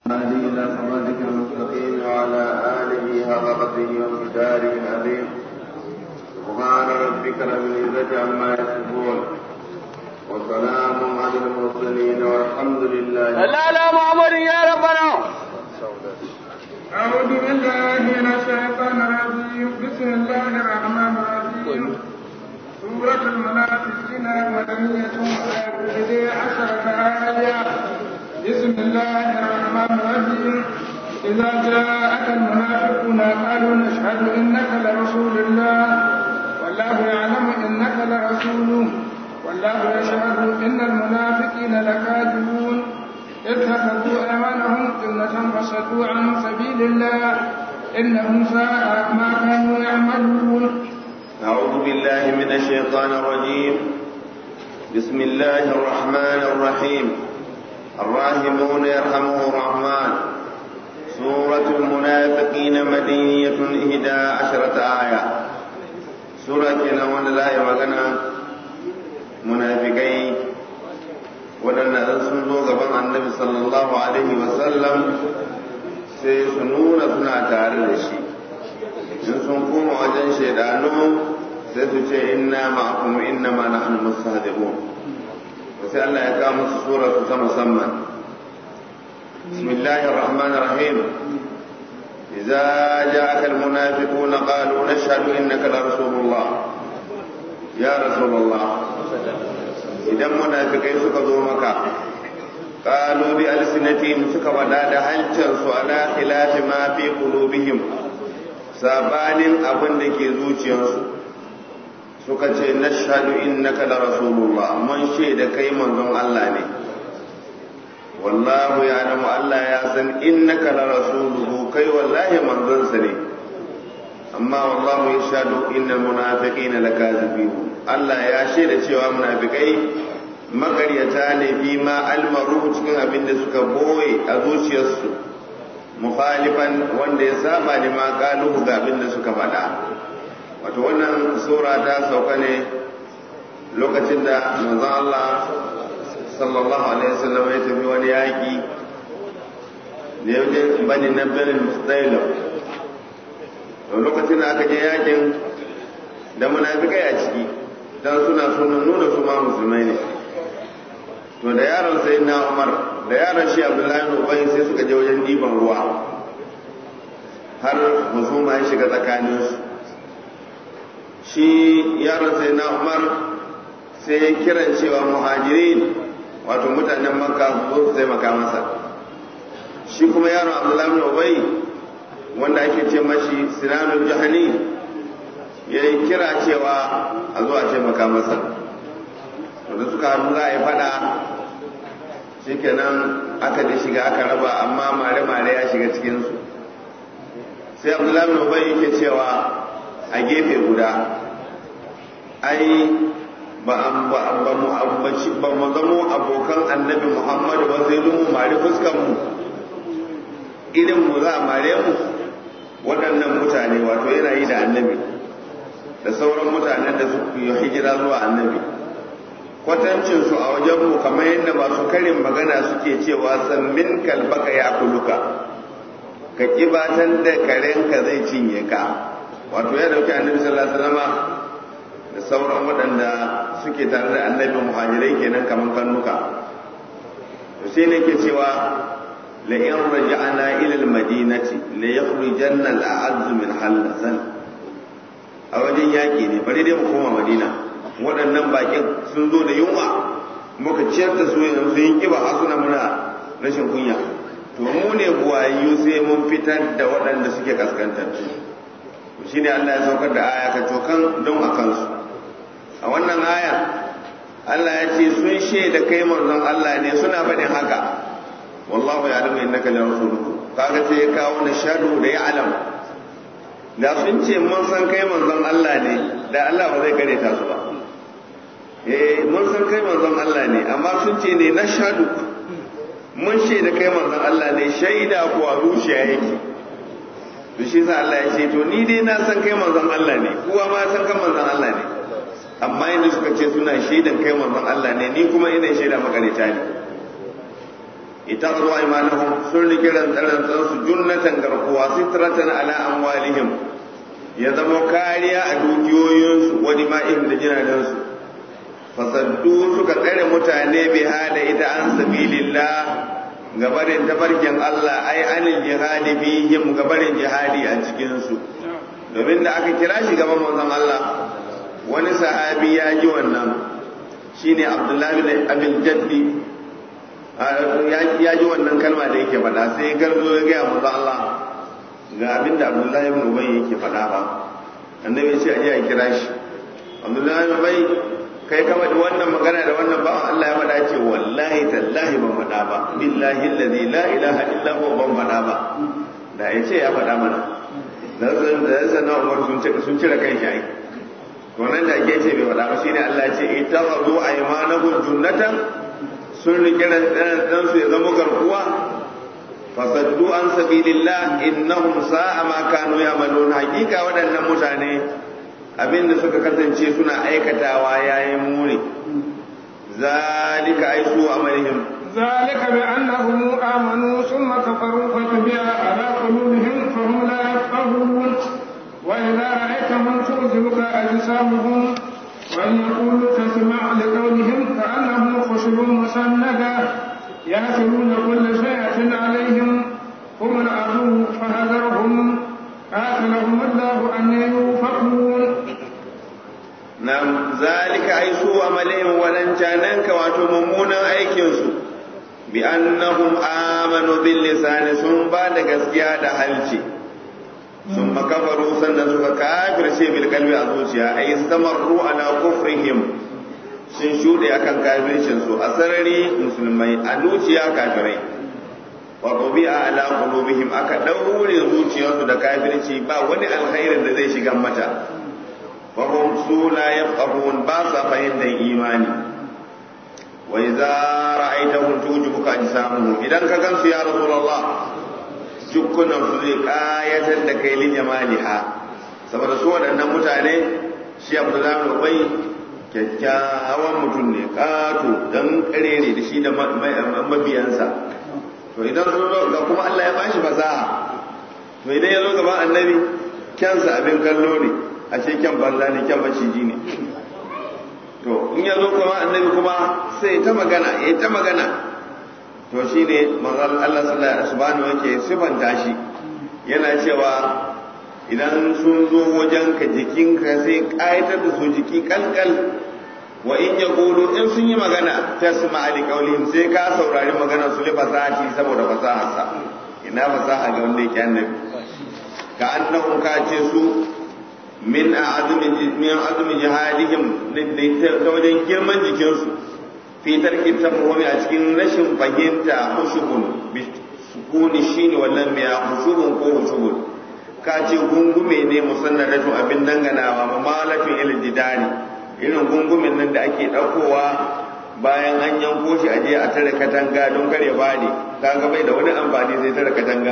هدي إلى صراطك المستقيم وعلى آله حق قدره ومقداره العظيم سبحان ربك رب العزة عما يصفون وسلام على المرسلين والحمد لله لا لا محمد يا ربنا أعوذ بالله من الشيطان الرجيم بسم الله الرحمن الرحيم سورة المنافقين مدنية وآية عشرة آية بسم الله الرحمن الرحيم إذا جاءك المنافقون قالوا نشهد إنك لرسول الله والله يعلم إنك لرسوله والله يشهد إن المنافقين لكاذبون اتخذوا أيمانهم جنة فصدوا عن سبيل الله إنهم ساء ما كانوا يعملون أعوذ بالله من الشيطان الرجيم بسم الله الرحمن الرحيم الراحمون يرحمه الرحمن سورة المنافقين مدينية إحدى عشرة آية سورة نوان الله مغنى منافقين waɗanda an sun zo gaban annabi sallallahu alaihi wasallam sai su nuna suna tare da shi in sun koma wajen shaidanu sai su ce inna ma'akum inna ma nahnu mustahzi'un sai Allah ya kawo musu sura su ta musamman bismillahir rahmanir rahim idza ja'aka almunafiquna qalu nashhadu innaka la rasulullah ya rasulullah idan munafikai suka zo maka qalu bi alsinatihim suka wada da hancin su ala khilafi ma fi qulubihim sabanin abin da ke zuciyarsu suka ce nashhadu innaka la rasulullah mun shaida kai manzon Allah ne wallahu ya'lamu Allah ya san innaka la rasuluhu kai wallahi manzon sa ne amma wallahu yashhadu innal munafiqina lakazibun Allah ya shaida cewa munafikai makaryata ne fi ma almaru cikin abin da suka boye a zuciyarsu mukhalifan wanda ya saba da ma kaluhu ga abin da suka faɗa wato wannan sura ta sauka ne lokacin da manzon Allah sallallahu alaihi wasallam ya tafi wani yaƙi da ya je bani na benin mustailam lokacin da aka je yakin da munafikai a ciki dan suna sunan nuna su ma musulmai ne to da yaron sai na umar da yaron shi abdullahi bin ubay sai suka je wajen diban ruwa har husuma ya shiga tsakaninsu shi yaron sai na umar sai ya kiran cewa muhajirin wato mutanen makka su zo su taimaka masa shi kuma yaron abdullahi bin ubay wanda ake ce mashi sinanul jahani ya yi kira cewa a zuwa taimaka masa da suka hannu za a yi fada shikenan aka da shiga aka raba amma mare-mare ya shiga cikinsu sai abdullahi bin ubay yake cewa a gefe guda ai ba mu zamo abokan annabi muhammadu ba sai mu mari fuskanmu irin mu za a mare mu waɗannan mutane wato yana yi da annabi da sauran mutanen da suka yi hijira zuwa annabi kwatancinsu a wajenmu kamar yadda masu karin magana suke cewa sammin kalbaka ya kuluka ka kibatan da karenka zai cinye ka wato ya dauki annabi sallallahu alaihi wasallama da sauran waɗanda suke tare da annabi muhajirai kenan kamar kannuka to sai ne ke cewa la in raja'na ila al-madinati la yakhrujanna al-a'azz min halazan a wajen yaƙi ne bari dai mu koma madina waɗannan bakin sun zo da yunwa muka ciyar da su yanzu sun yi kiba a suna muna rashin kunya to mu ne buwayyu sai mun fitar da waɗanda suke kaskantattu shi ne Allah ya saukar da aya ka cokan don a kansu a wannan aya Allah ya ce sun shaida kai manzon Allah ne suna faɗin haka wallahu ya alamu innaka la rasuluhu kaga sai ya kawo na shadu da ya alam da sun ce mun san kai manzon Allah ne da Allah ba zai kare ta su ba eh mun san kai manzon Allah ne amma sun ce ne na shadu mun shaida kai manzon Allah ne shaida kuwa zuciya yake to shi sa Allah ya ce to ni dai na san kai manzon Allah ne kowa ma san kai manzon Allah ne amma yadda suka ce suna shaidan kai manzon Allah ne ni kuma ina shaida makarita ne اتخذوا ايمانهم سن كيران تران su junnatan garkuwa sitratan ala amwalihim ya zama kariya a dukiyoyinsu wani ma'in da jinanansu fasaddu suka tsare mutane bi hada ita an sabilillah gabarin tafarkin Allah ai anil jihadi fihim gabarin jihadi a cikin su domin da aka kira shi gaban manzon Allah wani sahabi ya ji wannan shine Abdullahi bin Abil Jaddi ya ji wannan kalma da yake faɗa sai garzo ya gaya manzon Allah ga abinda Abdullahi bin Ubay yake faɗa ba annabi ya ce aje a kira shi Abdullahi bin Ubay kai ka faɗi wannan magana da wannan ba Allah ya faɗa ce wallahi tallahi ban faɗa ba billahi allazi la ilaha illa huwa ban faɗa ba da ya ce ya faɗa mana da zan da zan na Umar sun ce sun cire kan shi to nan da ake ce bai faɗa ba shine Allah ya ce ittakhadhu aymanahum junnatan sun rike dan su ya zama garkuwa fasaddu an sabilillah innahum sa'a ma kanu ya'malun hakika waɗannan mutane abinda suka kasance suna aikatawa yayin muni zalika aisu amalihim ذلك بأنهم آمنوا ثم كفروا فتبع على قلوبهم فهم لا يفقهون وإذا رأيتهم تعجبك أجسامهم وإن يقولوا تسمع لقولهم كأنهم خشب مسندة يأكلون كل شيء عليهم هم العدو فهذرهم قاتلهم الله أن يوفقون Nam zalika ai su amalihim wadancanan ka wato mummunan aikinsu bi annahum amanu bil lisani sun ba da gaskiya da halci sun makafaru sannan suka kafirce bil kalbi a zuciya ai samarru ala kufrihim sun shuɗe akan kafircin su a sarari musulmai a zuciya kafirai wa a ala qulubihim aka daure zuciyarsu da kafirci ba wani alkhairin da zai shiga mata وهم سو لا يفقهون باسا فهند إيماني وإذا رأيتهم توجبك أجسامهم إذا كنت يا رسول الله جكنا سذيك آية لكي لجمالها saboda su waɗannan mutane shi abdullahi bin ubay kyakkyawan mutum ne ƙato dan ƙarere da shi da mabiyansa to idan sun zo ga kuma Allah ya bashi fasaha to idan ya zo gaban annabi kyansa abin kallo ne a ce kyan banza ne kyan maciji ne to in ya zo kuma annabi kuma sai ta magana ya ta magana to shi ne manzon Allah subhanahu yake sifanta shi yana cewa idan sun zo wajen ka jikinka sai ƙayatar da su jiki kalkal wa in ya ƙulu in sun yi magana ta su ma'ali ƙaulihim sai ka saurari magana su li fasaha saboda fasaharsa ina fasaha ga wanda yake annabi ka annahum ka ce su min azumi min azumi jihadihim ta wajen girman jikinsu fi tarki tafahumi a cikin rashin fahimta hushubun bi sukuni shine wannan mai hushubun ko hushubun ka ce gungume ne musannadatu abin danganawa mamalafin ilal jidari irin gungumen nan da ake ɗaukowa bayan an yanko shi aje a tare katanga don kare bani kaga bai da wani amfani zai tare katangan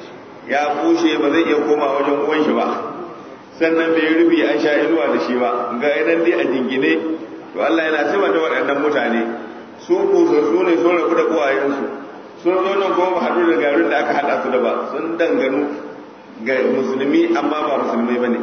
ya bushe ba zai iya koma wajen uwan shi ba sannan bai rubi an sha inuwa da shi ba ga yanan dai a jingine to Allah yana cewa da waɗannan mutane su su ne sun rabu da uwayensu sun zo nan kuma ba haɗu da garin da aka haɗa su da ba sun danganu ga musulmi amma ba musulmai bane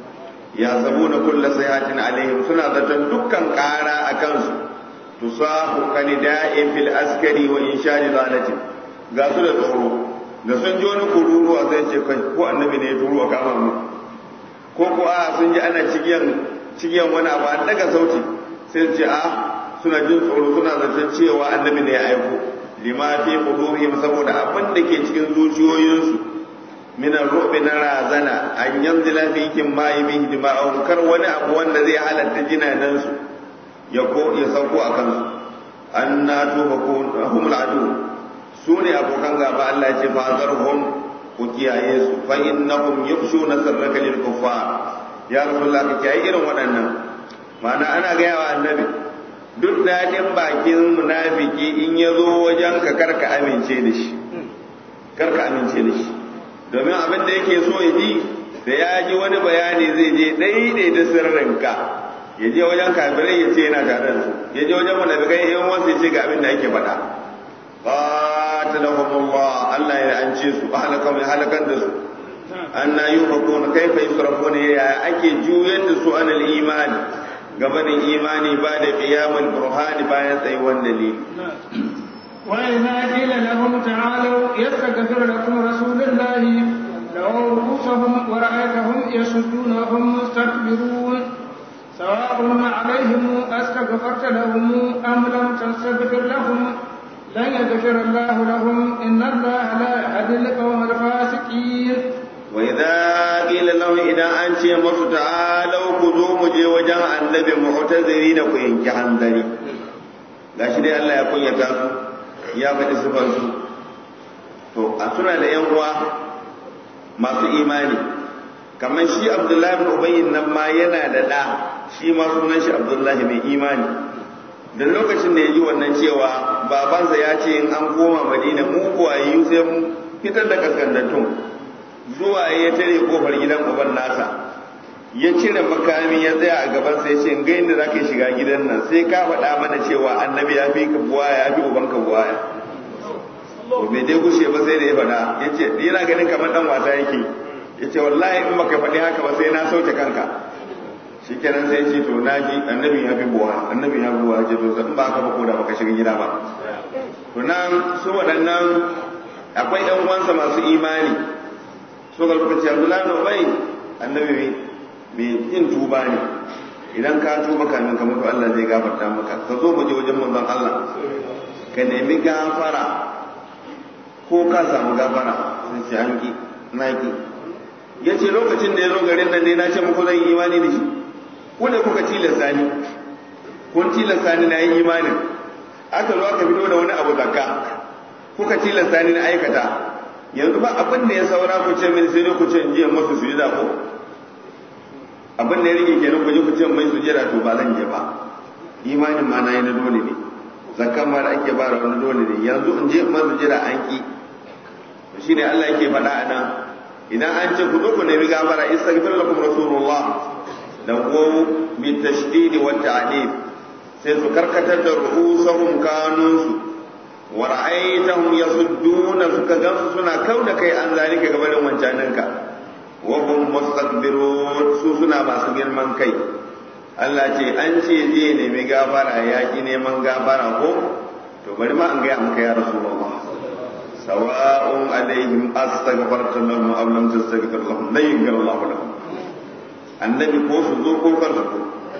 ya sabu na kulla sayatin alaihim suna zaton dukkan ƙara a kansu tusahu kanida'in fil askari wa inshadi zalatin ga su da tsoro da sun ji wani kururuwa sai ce kai ko annabi ne ya turo a kama mu ko ko a sun ji ana cigiyan cigiyan wani abu an daga sauti sai ce a suna jin tsoro suna zaton cewa annabi ne ya aiko lima fi qulubihim saboda abin da ke cikin zuciyoyinsu min ar-ru'bi na razana an yanzila fi kin ma bihi dima'un kar wani abu wanda zai halatta jinanan su ya ko ya sauko a kansu annatu bakun humul adu su ne abokan gaba Allah ya ce fa zarhum ku kiyaye su fa innahum yukhshuna sirraka lil kuffar ya rasulullah ka kiyaye irin waɗannan ma'ana ana gaya wa annabi duk daɗin bakin munafiki in ya zo wajen ka karka amince da shi karka amince da shi domin abin da yake so ya ji da ya ji wani bayani zai je daidai da sirrinka ya je wajen kafirai ya ce yana tare da su ya je wajen munafikai in wasu ya ce ga abin da ake faɗa qatalahumullah Allah ya ance su halaka mai halakan da su anna yufakuna kaifa yusrafuna ya ake juyar da su anil imani gabanin imani ba da qiyamul burhani bayan tsayuwan dalili وإذا قيل لهم تعالوا يستغفر لكم رسول الله لووا رؤوسهم ورأيتهم يصدون وهم مستكبرون سواء عليهم أستغفرت لهم أم لم تستغفر لهم لن يغفر الله لهم إن الله لا يهدي القوم الفاسقين وإذا قيل لهم إذا أنت مصر تعالوا خذوا مجي وجه النبي معتذرين كوين جهندري gashi dai Allah ya kunyata su ya faɗi sifansu to a suna da yan uwa masu imani kamar shi abdullahi bin ubayyin nan ma yana da ɗa shi ma sunan shi abdullahi mai imani da lokacin da ya ji wannan cewa babansa ya ce in an koma madina mu kuwayi sai mu fitar da kaskandattun zuwa ya tare kofar gidan uban nasa ya cire makami ya tsaya a gaban sai ce ga inda zaka shiga gidan nan sai ka faɗa mana cewa annabi ya fi ka buwaya ya fi uban ka buwaya to bai dai gushe ba sai da ya faɗa ya ce yana ganin kamar dan wasa yake ya ce wallahi in baka faɗi haka ba sai na sauke kanka shi kenan sai ce to na ji annabi ya fi buwa annabi ya fi buwa ce to in ba haka ba ko da baka shiga gida ba to nan su waɗannan akwai ƴan uwansa masu imani so ga lokaci abdullahi na bai annabi mai yin tuba ne idan ka tuba kamin ka mutu Allah zai gafarta maka ka zo mu je wajen manzon Allah ka nemi gafara ko ka samu gafara sun ce an ki na ki ya ce lokacin da ya zo garin nan dai na ce muku zan yi imani da shi ku ne kuka tilasta ni kun tilasta ni na yi imanin aka zo aka fito da wani abu zakka kuka tilasta ni na aikata yanzu ba abin da ya saura ku ce min sai dai ku ce in je masu sujada ko abin da ya rike kenan ku je ku ce mai sujada to ba zan je ba imanin ma na yi na dole ne zakkan ma da ake ba da wani dole ne yanzu in je masu sujada an ki shi ne Allah yake faɗa a nan idan an ce ku zo ku nemi gafara istaghfir lakum rasulullah da ko bi tashdid wa ta'dib sai su karkatar da ru'usahum kanunsu wa ra'aytahum yasudduna suka gansu suna kauda kai an zalika gabanin wancaninka wa hum mustakbirun su suna masu girman kai Allah ce an ce zai nemi gafara ya ki neman gafara ko to bari ma an gaya maka ya rasulullah sawa'un alaihim astaghfarta lahum aw lam tastaghfir lahum la yaghfir Allah lahum annabi ko su zo ko kar su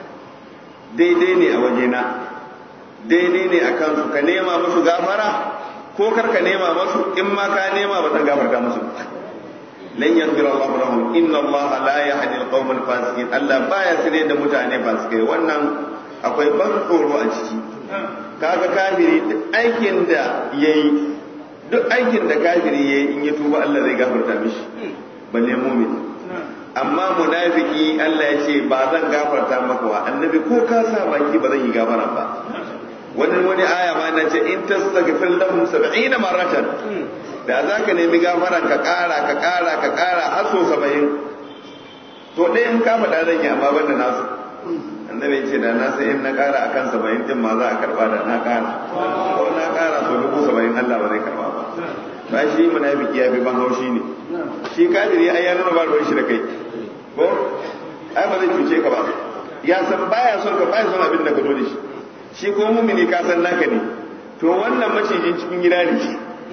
daidai ne a wajena daidai ne a kansu ka nema musu gafara ko kar ka nema musu in ma ka nema ba zan gafarta musu lan yaghfir Allah lahum inna Allah la yahdi al-qawm al-fasiqin Allah baya sire da mutane fasikai wannan akwai ban tsoro a ciki kaga kafiri duk aikin da yayi duk aikin da kafiri yayi in ya tuba Allah zai gafarta mishi balle mu'min amma munafiki Allah ya ce ba zan gafarta maka wa annabi ko ka sa baki ba zan yi gafara ba wani wani aya ma na ce in tastaghfir lahum 70 maratan da za ka nemi gafaran ka kara ka kara ka kara har so 70 to dai in ka faɗa zan yi amma banda nasu annabi ce da na sai in na kara akan 70 din ma za a karba da na kara ko na kara so dubu 70 Allah ba zai karba ba ba shi munafiki ya fi ban haushi ne shi kafiri ai ya nuna ba ruwan shi da kai ko ai ba zai cuce ka ba ya san baya son ka baya son abin da ka zo da shi shi ko mumini ka san naka ne to wannan macijin cikin gida ne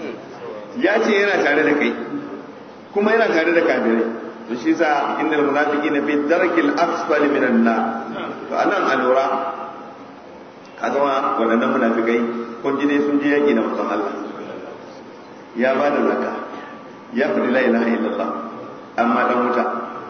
ya ce yana tare da kai kuma yana tare da kafirai to shi sa innal munafiqina fi darkil asfali minan nar to anan a lura kaga wa wadannan munafikai kun ji dai sun je yaki da mutum Allah ya ba da zakka ya faɗi la ilaha illallah amma dan wuta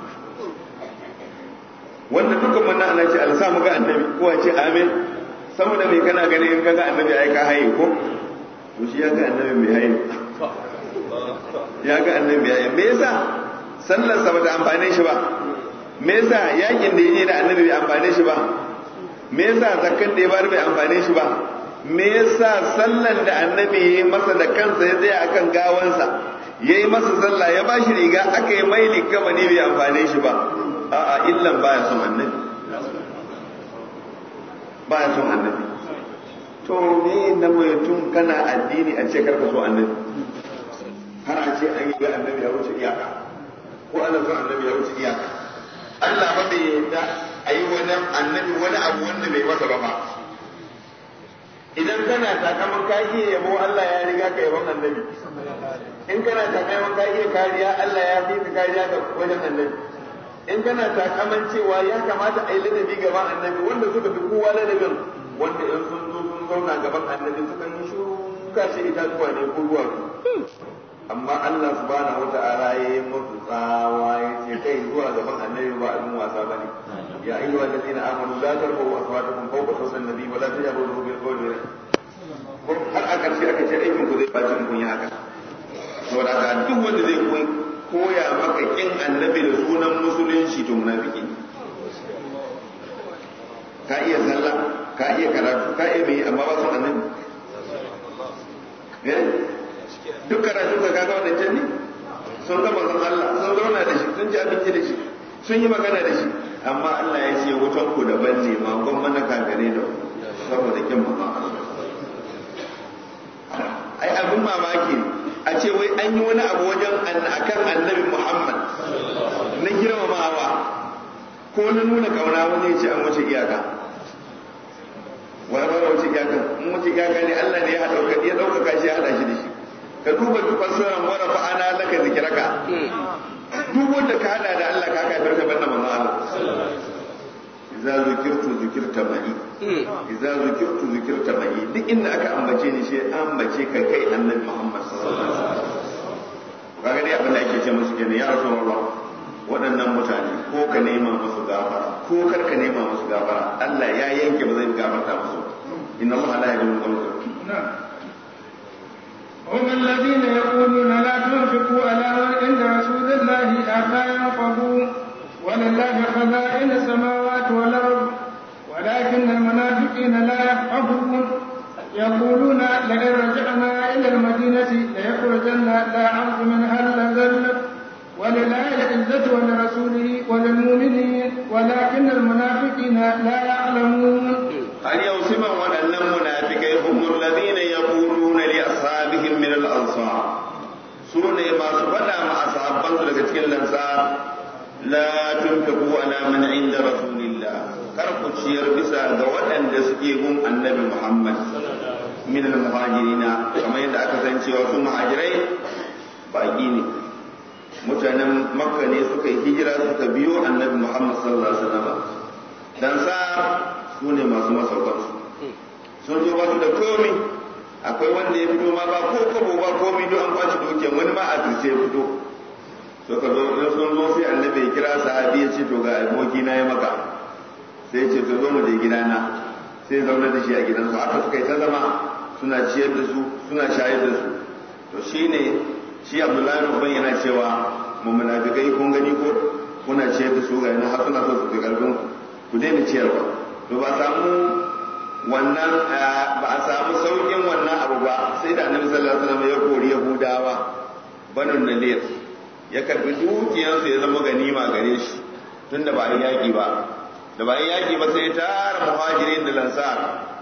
wanda dukkan wannan ana ce Allah sa mu ga annabi ko a ce amin saboda me kana gani in kaga annabi ai ka haye ko to shi ya ga annabi mai haye ya ga annabi ya me yasa sallar sa bata amfane shi ba me yasa yakin da yaje da annabi bai amfane shi ba me yasa zakkan da ya bar bai amfane shi ba me yasa sallan da annabi ya yi masa da kansa ya tsaya akan gawansa ya yi masa sallah ya ba shi riga aka yi mai likama ne bai amfane shi ba a'a illan baya son annabi baya son annabi to me na mutum kana addini a ce karka so annabi har a ce an yi ga annabi ya wuce iyaka ko ana son annabi ya wuce iyaka Allah ba bai yarda a yi wani annabi wani abu wanda bai masa ba ba idan kana takaman ka iya yabo Allah ya riga ka yabon annabi in kana takaman ka iya kariya Allah ya fi ka kariya ga wajen annabi in kana takaman cewa ya kamata a yi ladabi gaban annabi wanda suka fi kowa ladabin wanda in sun zo sun zauna gaban annabi suka yi shuru kashe itatuwa ne ko ruwa amma Allah subhanahu wata'ala ya yi musu tsawa ya ce kai zuwa gaban annabi ba abin wasa bane ya ayyuha allazina amanu la tarfa'u aswatakum fawqa sawti an-nabi wa la tajharu lahu bil qawli har a karshe aka ce aikin ku zai baci kun yi haka saboda haka duk wanda zai koyi koya maka kin annabi da sunan musulunci to munafiki ka iya sallah ka iya karatu ka iya mai amma ba su annabi duk karatu ka kaga wadancan ne sun ga manzon Allah sun zauna da shi sun ci abinci da shi sun yi magana da shi amma Allah ya ce wutan ku daban ne ma gon mana kagare da saboda kin manzon Allah ai abin mamaki a ce wai an yi wani abu wajen akan annabi Muhammad na girmamawa ko na nuna kauna wani ya ce an wuce iyaka wani ba wuce iyaka in wuce iyaka ne Allah ne ya ɗaukaka shi ya haɗa shi da shi ka duba duk fasiran wara fa ana laka zikiraka duk wanda ka hada da Allah ka kafir ka banna manzo Allah idza zikirtu zikirta mai idza zikirtu zikirta mai duk inda aka ambace ni shi ambace ka kai annabi Muhammad sallallahu alaihi wasallam kaga dai abin da ake ce musu kenan ya rasulullah waɗannan mutane ko ka nema musu gafara ko kar ka nema musu gafara Allah ya yanke ba zai gafarta musu inna Allah la yaghfiru dhunuba هم الذين يقولون لا تنفقوا على من عند رسول الله حتى ينفضوا ولله خزائن السماوات والارض ولكن المنافقين لا يفقهون يقولون لئن رجعنا الى المدينه ليخرجن لا عرض منها الاذل ولله العزه ولرسوله وللمؤمنين ولكن المنافقين لا يعلمون هل يوسم ولن المنافقين هم الذين يقولون لأصحابهم من الأنصار سنة ما سبنا مع أصحابان daga cikin lansar la tunfiqu ala man inda rasulillah kar ku ciyar bisa ga waɗanda suke gun annabi Muhammad min al-muhajirina kamar yadda aka san cewa su muhajirai baki ne mutanen makka ne suka yi hijira suka biyo annabi Muhammad sallallahu alaihi wasallam dan sa su ne masu masaukansu sun zo ba su da komi akwai wanda ya fito ma ba ko kobo ba komi don an kwace dukiyar wani ma a turce ya fito suka zo sun zo sai annabi ya kira sahabi ya ce to ga aboki na ya maka sai ce to zo mu je gidana sai zauna da shi a gidansu haka suka yi ta zama suna ciyar da su suna shayar da su to shine shi abdullahi uban yana cewa mu munafikai kun gani ko kuna ciyar da su ga yana har suna so su fi karfin ku daina ciyarwa to ba samu wannan ba a samu saukin wannan abu ba sai da annabi sallallahu alaihi wasallam ya kori yahudawa banu nadir ya karbi dukiyarsu ya zama ganima gare shi tunda ba yi yaki ba da ba yi yaki ba sai tara muhajirin da lansar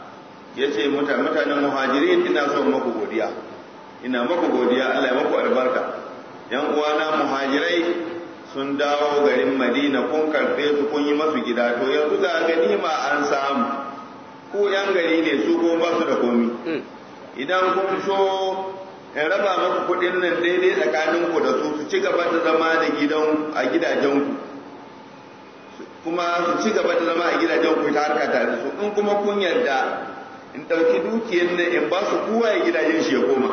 ya ce mutanen muhajirin ina son maku godiya ina maku godiya Allah ya maku albarka yan uwana muhajirai sun dawo garin madina kun karfe su kun yi masu gida to yanzu ga ganima an samu ku yan gari ne su ko ba su da komi idan kun so in raba maku kuɗin nan daidai tsakanin ku da su su ci gaba da zama da gidan a gidajen ku kuma su ci gaba da zama a gidajen ku ta harka tare su in kuma kun yarda in ɗauki dukiyar nan in ba su kowa ya gidajen shi ya koma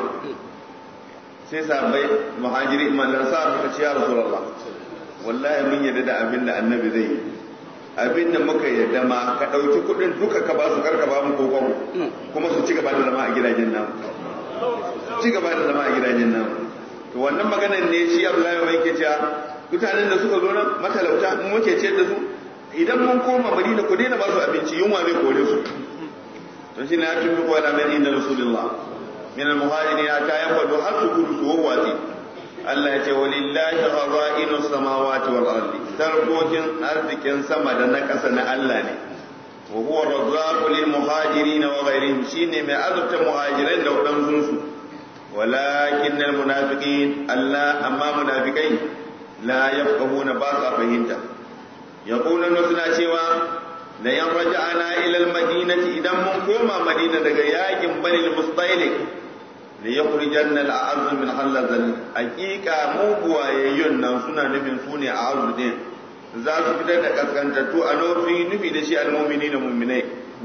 sai sabai muhajiri mallan sa suka ce ya rasulullah wallahi mun yarda da abin da annabi zai yi abin da muka yarda ma ka ɗauki kuɗin duka ka ba su karka ba mu kokon kuma su ci gaba da zama a gidajen namu ci gaba da zama a gidajen namu to wannan maganar ne shi Abdullahi mai ke cewa mutanen da suka zo nan matalauta mun muke ciyar da su idan mun koma Madina ku daina ba su abinci yunwa zai kore su to shi ne ya tubi ko ala min inda rasulullah min al-muhajirin ta yanfadu har su gudu su wawwatsi Allah ya ce walillahi khaza'inu samawati wal ardi tarkokin arzikin sama da na ƙasa na Allah ne wa huwa razzaqu lil muhajirin wa ghayrihim shine mai azurta muhajiran da wadansu su walakin al munafiqin Allah amma munafikai la yafqahuna ba sa fahimta yaquluna suna cewa la yan raja'ana ila al madinati idan mun koma madina daga yakin bani al mustaliq da ya kurjan na la'azu min halazal hakika mu buwayayyun nan suna nufin su ne a azu din za su fitar da kaskantattu a nufi nufi da shi almomini da mumminai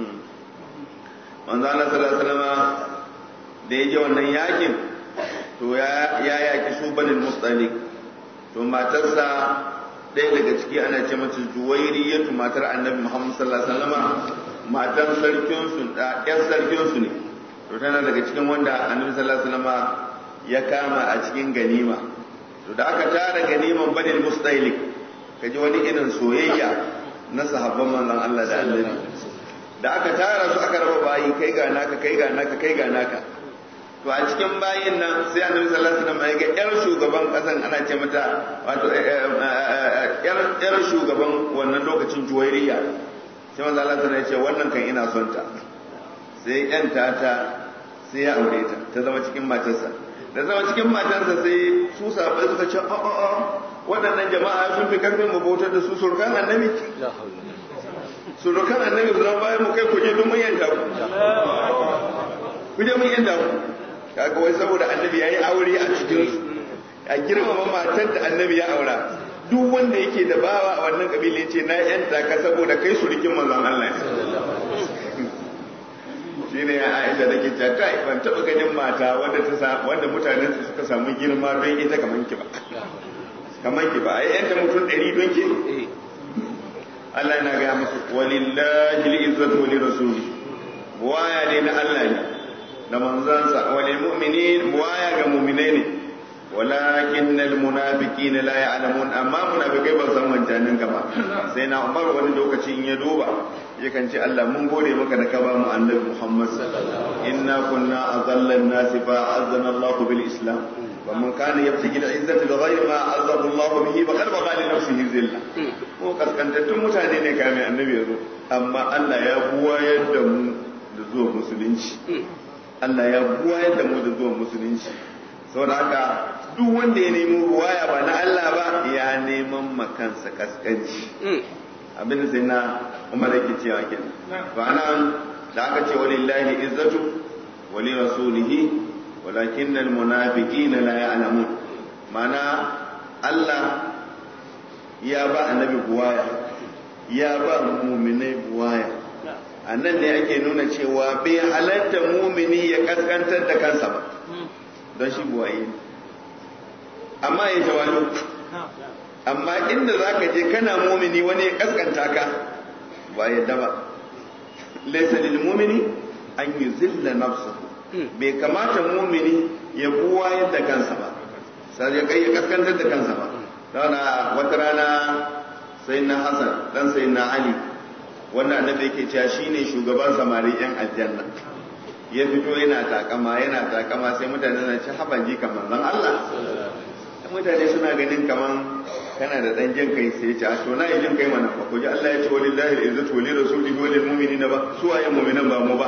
manzo Allah sallallahu alaihi wasallam da ya je wannan yakin to ya ya yaki su banin mustalik to matarsa ɗaya daga ciki ana ce mata juwairiyatu matar annabi Muhammad sallallahu alaihi wasallam matan sarkin su da ƴan sarkin su ne to tana daga cikin wanda annabi sallallahu alaihi wasallam ya kama a cikin ganima to da aka tara ganiman banil mustailik kaji wani irin soyayya na sahabban manzon Allah da annabi da aka tara su aka raba bayi kai ga naka kai ga naka kai ga naka to a cikin bayin nan sai annabi sallallahu alaihi wasallam ya ga yar shugaban kasan ana ce mata wato yar yar shugaban wannan lokacin juwairiya sai manzo Allah ya ce wannan kan ina son ta sai yan tata sai ya aure ta ta zama cikin matarsa da zama cikin matarsa sai su sabai suka ce a a a waɗannan jama'a sun fi karfin mu bautar da su surkan annabi surkan annabi su zama bayan mu kai kuje don mun yanta ku kuje mun yanta ku kaga wai saboda annabi yayi aure a cikin su a girmama matar da annabi ya aura duk wanda yake da bawa a wannan kabila ce na yanta ka saboda kai surikin manzon Allah shine ya Aisha da ke cewa kai ban taba ganin mata wanda ta wanda mutanen su suka samu girma don ita kaman ki ba kaman ki ba ai yanta mutum ɗari don ki Allah yana ga musu walillahi al-izzatu wa lirasuli waya ne na Allah ne da manzansa wa lil mu'minin waya ga mu'minai ne walakin al munafiqin la ya'lamun amma munafikai ba san wancanin gaba sai na Umar wani lokaci in ya duba yakan ce Allah mun gode maka da ka ba mu annabi Muhammad inna kunna azalla an-nas fa azzana Allah bil islam wa man kana yabtaghi al-izzata bi ghayri ma azzahu Allah bihi faqad bagha li nafsihi zilla ko kaskantattun mutane ne kamin annabi yazo amma Allah ya buwayar da mu da zuwa musulunci Allah ya buwayar da mu da zuwa musulunci saboda haka duk wanda ya nemi ruwaya ba na Allah ba ya neman makansa kaskanci abinda sai na umar yake cewa kenan to anan da aka ce walillahi izzatu wa li rasulihi walakin al munafiqina la ya'lamun mana Allah ya ba annabi buwaya ya ba mu'minai buwaya annan ne ake nuna cewa bai halatta mumini ya kaskantar da kansa ba don shi buwaye amma ya jawalu amma inda za ka je kana mumini wani ya kaskanta ka ba yadda ba laisa lil mumini an yi zilla nafsu bai kamata mumini ya buwa yadda kansa ba sai ya kai ya kaskantar da kansa ba dana wata rana sai na hasan dan sai na ali wanda annabi yake cewa shine shugaban samari yan aljanna ya fito yana takama yana takama sai mutane na ci haban ji kamar zan Allah mutane suna ganin kaman kana da dan jin kai sai ce a to na yi jin kai mana ba ku ji Allah ya ce walillahi al-izzatu wa lirasulihi wa lil mu'minina ba su waye mu'minan ba mu ba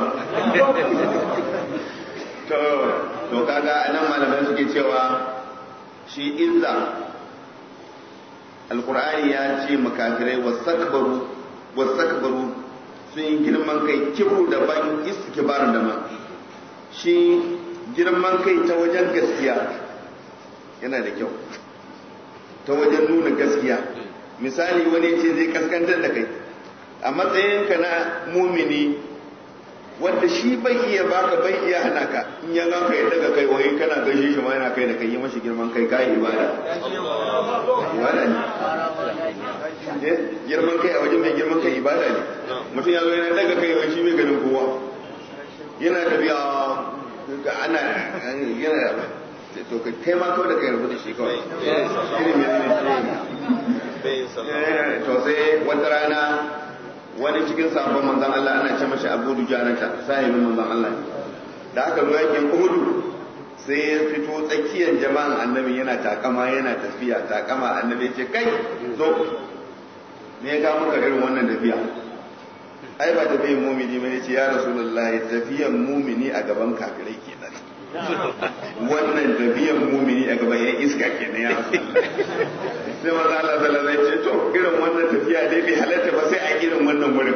to to kaga anan malamai suke cewa shi izza alqur'ani ya ce makafirai wasakbaru wasakbaru sun yi girman kai kibru da ban istikbar da ma shi girman kai ta wajen gaskiya yana da kyau ta wajen nuna gaskiya misali wani ce zai kaskantar da kai a matsayinka na mumini wanda shi bai iya baka bai iya hana ka in ya ga ka ya daga kai wai kana gaishe shi ma yana kai da kai yi mashi girman kai kai ibada ibada ne girman kai a wajen mai girman kai ibada ne mutum ya zo yana daga kai wai shi bai ganin kowa yana tafiya ana yana to kai ma kawai da kai rubuta shi kawai irin mai ne to sai wata rana wani cikin sabon manzan Allah ana ce mashi abu dujanata sahibin manzan Allah da aka zo yakin uhudu sai ya fito tsakiyar jama'an annabi yana takama yana tafiya takama annabi ce kai zo ne ya ga maka irin wannan tafiya ai ba tafiyan mumini bane ce ya rasulullahi tafiyan mumini a gaban kafirai kenan wannan tafiyan mumini a gaban yan iska kenan ya rasulullahi sai maza Allah sallallahu alaihi ce to irin wannan tafiya dai bai halatta ba sai a irin wannan wurin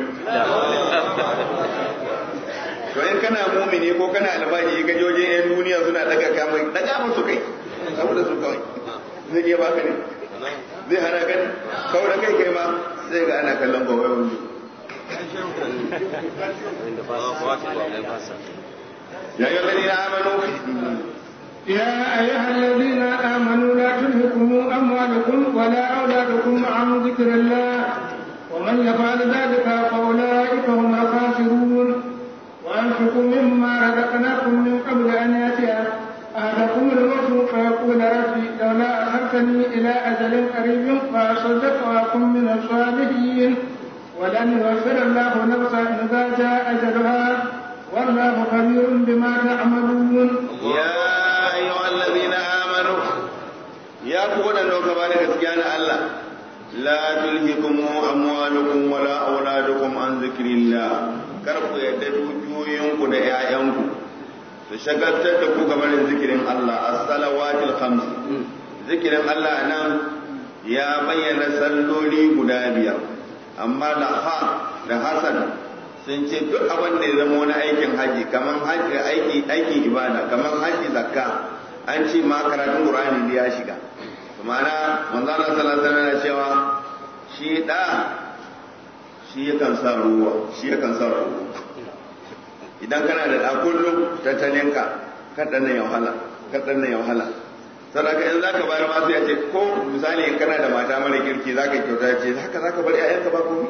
to in kana mumini ko kana albaji ka joje yan duniya suna daga kamar daga musu kai saboda su kawai zai iya baka ne zai hana kan kawai da kai kai ma sai ga ana kallon gobe wani يا أيها الذين آمنوا يا أيها الذين آمنوا لا تلهكم أموالكم ولا أولادكم عن ذكر الله ومن يفعل ذلك فأولئك هم الخاسرون وأنفقوا مما رزقناكم من قبل أن يأتي أحدكم الموت فيقول ربي لولا أخرتني إلى أجل قريب فأصدق وأكن من الصالحين ولن يوفر الله نفسا إذا جاء أجلها والله خبير بما تعملون يا أيها الذين آمنوا يا قولا لو كبارك سكيان الله لا تلهكم أموالكم ولا أولادكم عن ذكر الله كرفوا يددوا جوينكم دعاءكم تشغلت تكو كبار ذكر الله الصلوات الخمس ذكر الله أنا يا بين سلولي قدابيا أما لها لحسن sun ce duk abin da ya zama wani aikin haji kamar haji aiki aikin ibada kamar haji zakka an ce ma karatun qur'ani da ya shiga ma'ana manzo Allah sallallahu alaihi wasallam cewa shi da shi yakan sa ruwa shi yakan sa ruwa idan kana da da kullum tattalinka kadan nan ya wahala kadan nan ya wahala sadaka in zaka bayar ma sai ya ce ko misali in kana da mata mara kirki zaka kyauta ce haka zaka bar ƴaƴanka ba komai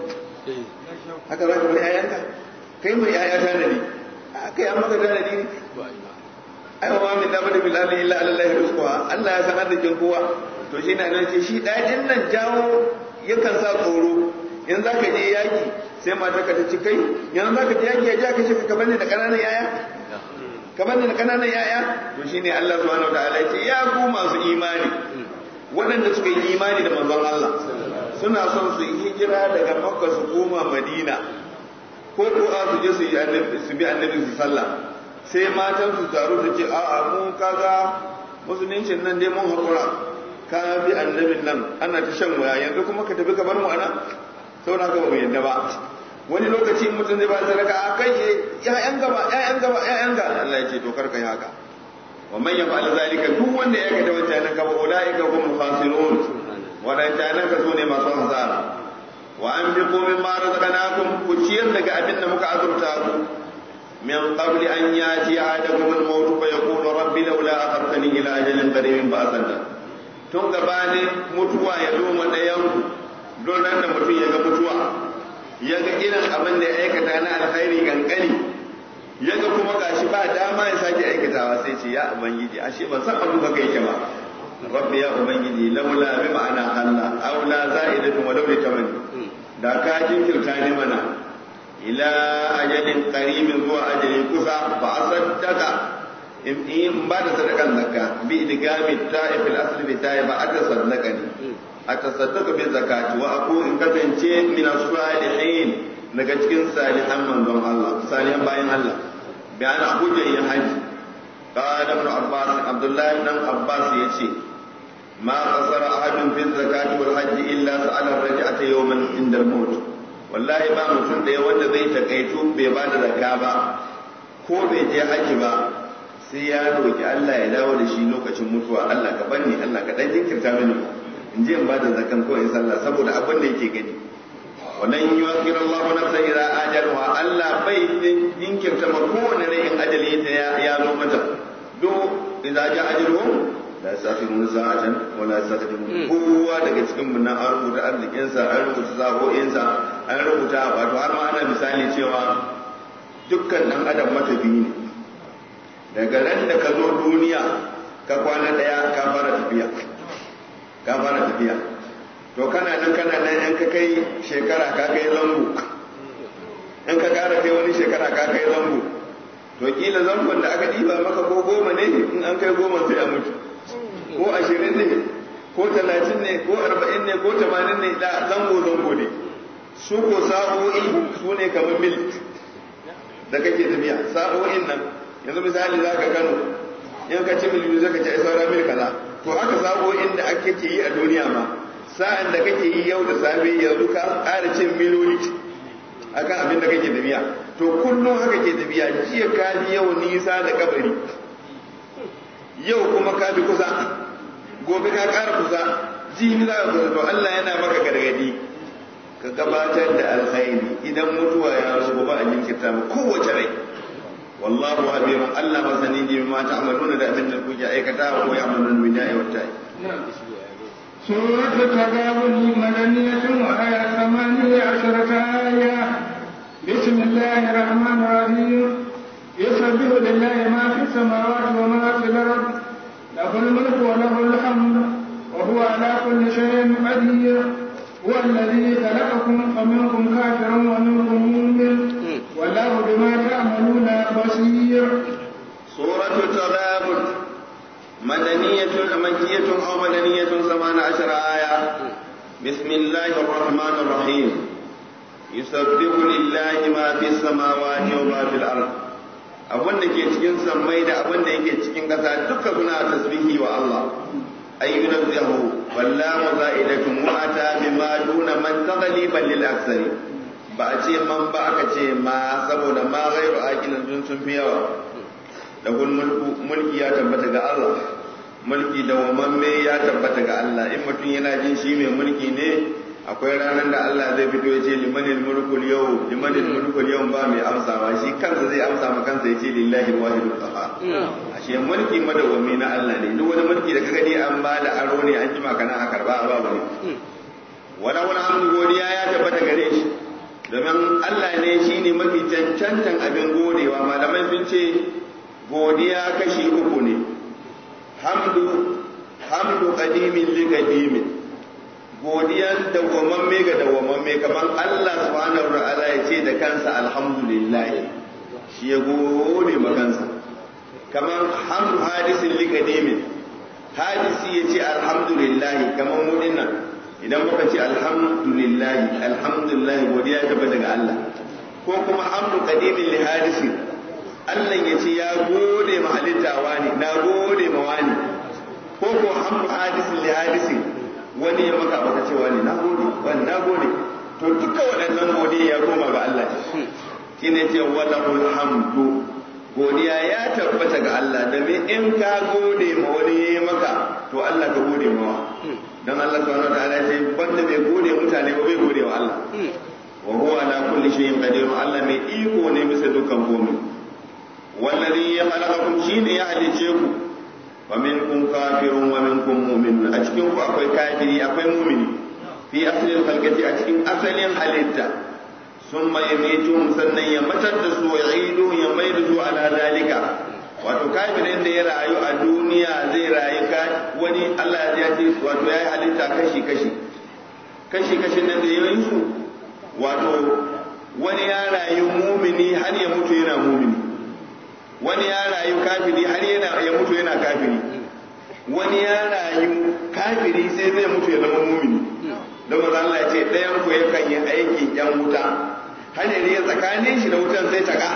haka za ka bari ‘ya'yanka kai mai ‘ya'ya tanadi a kai an maka tanadi ne ai wa min da bada bilal illa Allah rizquha Allah ya san arzikin kowa to shi na nan ce shi ɗayan nan jawo yakan sa tsoro in za ka je yaki sai mata ka ta ci kai yanzu za ka je yaki ya ja ka shi ka bane da ƙananan ‘ya'ya ka bane da ƙananan ‘ya'ya to shine Allah subhanahu wa ta'ala ya ce ya ku masu imani waɗanda suka yi imani da manzon Allah suna son su yi hijira daga makka su koma madina ko ko a su je su yi su bi annabi su sallah sai matan su taru su ce a'a mu kaga musuluncin nan dai mun hakura ka bi annabin nan ana ta shan waya yanzu kuma ka tafi ka bar mu ana saboda haka ba mu yadda ba wani lokaci mutum zai ba sadaka a kai ya'yan gaba ya'yan gaba ya'yan ga Allah ya ce to kar ka yi haka wa man yaf'al zalika duk wanda ya ga da wancan nan gaba ulaika humul khasirun waɗancanan ka so ne masu hasara wa an bi komin ma razaqnakum ku ciyar daga abin da muka azurta ku min qabli an yati ahadakum al-maut fa yaqulu rabbi laula akhartani ila ajalin qaribin fa asanna tun gabanin mutuwa ya zo ma ɗayan ku don nan da mutum ya ga mutuwa ya ga irin abin da ya aikata na alkhairi kankani ya ga kuma gashi ba dama ya sake aikatawa sai ce ya ubangiji ashe ban san abin baka yake ba rabbi ya ubangiji laula bi ma'ana Allah aw la za'idatun wa laula tamanni da ka jinkirta ne mana ila ajalin qaribin zuwa ajalin kusa fa asaddaka in in ba da sadakan zakka bi idgami ta'if al-asl bi ta'if ata sadaka ni ata sadaka bi zakati wa aku in kasance min as-salihin daga cikin salihan manzon Allah salihan bayan Allah bi ana hujja yin haji قال ابن عباس عبد الله بن عباس يجي ما قصر أحد في الزكاة والحج إلا سأل الرجعة يوما عند الموت والله ba mutum da wanda zai takaitu bai ba da zakka ba ko bai je haji ba sai ya roki Allah ya dawo da shi lokacin mutuwa Allah ka banni Allah ka dan jinkirta mini in je in ba da zakkan ko in sallah saboda abin da yake gani wannan yuwakkir Allah nafsa ila ajalha Allah bai jinkirta ma kowane rai in ajali ta ya zo mata do idza ja ajaluhum la yasakhirun sa'atan wa la yastaqdimun kowa daga cikin mun an rubuta arzikin sa an rubuta zabo'in sa an rubuta wato har ma ana misali cewa dukkan dan adam matafi ne daga ran da ka zo duniya ka kwana daya ka fara tafiya ka fara tafiya to kana nan kana nan in ka kai shekara ka kai zango in ka kara kai wani shekara ka kai zango to kila zangon da aka ɗiba maka ko goma ne in an kai goma sai a mutu ko ashirin ne ko talatin ne ko arba'in ne ko tamanin ne da zango zango ne su ko sa'o'i su ne kamar mil da kake tafiya sa'o'in nan yanzu misali za ka kano in ka ci mil biyu zaka ci ai saura mil kaza to haka sa'o'in da ake ke yi a duniya ma sa'an da kake yi yau da safe yanzu ka ƙara cin miloli akan abin da kake tafiya to kullum haka ke tafiya jiya ka bi yau nisa da kabari yau kuma ka bi kusa gobe ka ƙara kusa jini za ka kusa to Allah yana maka gargadi ka gabatar da alkhairi idan mutuwa ya zo ba a jinkirta mu kowace rai wallahu habirun Allah masani ne ma ta'maluna da abin da kuke aikata ko ya amaluna min da'i wa ta'i سورة التغابن مدنية وآية ثمانية عشرة آية بسم الله الرحمن الرحيم يسبح لله ما في السماوات وما في الأرض له الملك وله الحمد وهو على كل شيء قدير هو الذي خلقكم فمنكم كافر ومنكم مؤمن والله بما تعملون بصير سورة التغابن مدنية مكية أو مدنية ثمان عشر آية بسم الله الرحمن الرحيم يسبح لله ما في السماوات وما في الأرض abin da ke cikin sammai da abin da yake cikin ƙasa duka suna tasbihi wa Allah ay yunazzahu wallahu za'idatun wa ata bima duna man taghliban lil aksari ba a ce man ba aka ce ma saboda ma ghairu aqilin sun sun fi yawa lahul mulku mulki ya tabbata ga Allah mulki da wamamme ya tabbata ga Allah in mutum yana jin shi mai mulki ne akwai ranar da Allah zai fito ya ce limanil mulkul yau limanil mulkul yau ba mai amsawa shi kansa zai amsa ma kansa ya ce lillahi alwahidul qahhar ashe mulki madawwami na Allah ne duk wani mulki da ka gani an ba da aro ne an jima kana a karba a babu ne wala wani hamdu godiya ya tabbata gare shi domin Allah ne shine mafi cancantan abin godewa malamai sun ce godiya kashi uku ne hamdu hamdu qadimin li qadimin godiyan dawwamamme ga dawwamamme kamar Allah subhanahu wa ta'ala ya ce da kansa alhamdulillah shi ya gode ma kansa kamar hamdu hadisin li qadimin hadisi ya ce alhamdulillah kamar mu dinnan idan muka ce alhamdulillah alhamdulillah godiya ta daga Allah ko kuma hamdu qadimin li hadisin Allah ya ce ya gode ma halitta wani na gode ma wani ko ko hamdu hadisin li hadisin wani ya maka baka ce wani na gode wani na gode to duka waɗannan godiya ya koma ga Allah shi ne ce walahul hamdu godiya ya tabbata ga Allah da me in ka gode ma wani ya maka to Allah ka gode mawa dan Allah subhanahu wa ta'ala ce banda bai gode mutane ba bai gode wa Allah wa huwa ala kulli shay'in qadir Allah mai iko ne bisa dukkan komai wallazi ya khalaqakum shine ya halice ku wa minkum kafirun wa minkum mu'minun a cikin ku akwai kafiri akwai mu'mini fi asalin khalqati a cikin asalin halitta summa yamitum sannan ya matar da su ya idu ya mai da su ala dalika wato kafirin da ya rayu a duniya zai rayu ka wani Allah ya ce wato yayi halitta kashi kashi kashi kashi nan da yayin su wato wani ya rayu mumini har ya mutu yana mumini wani ya rayu kafiri har yana ya mutu yana kafiri wani ya rayu kafiri sai zai mutu ya zama mumini don maza Allah ya ce ɗayan ku yakan yi aikin yan wuta har ya tsakanin shi da wutan sai ta ka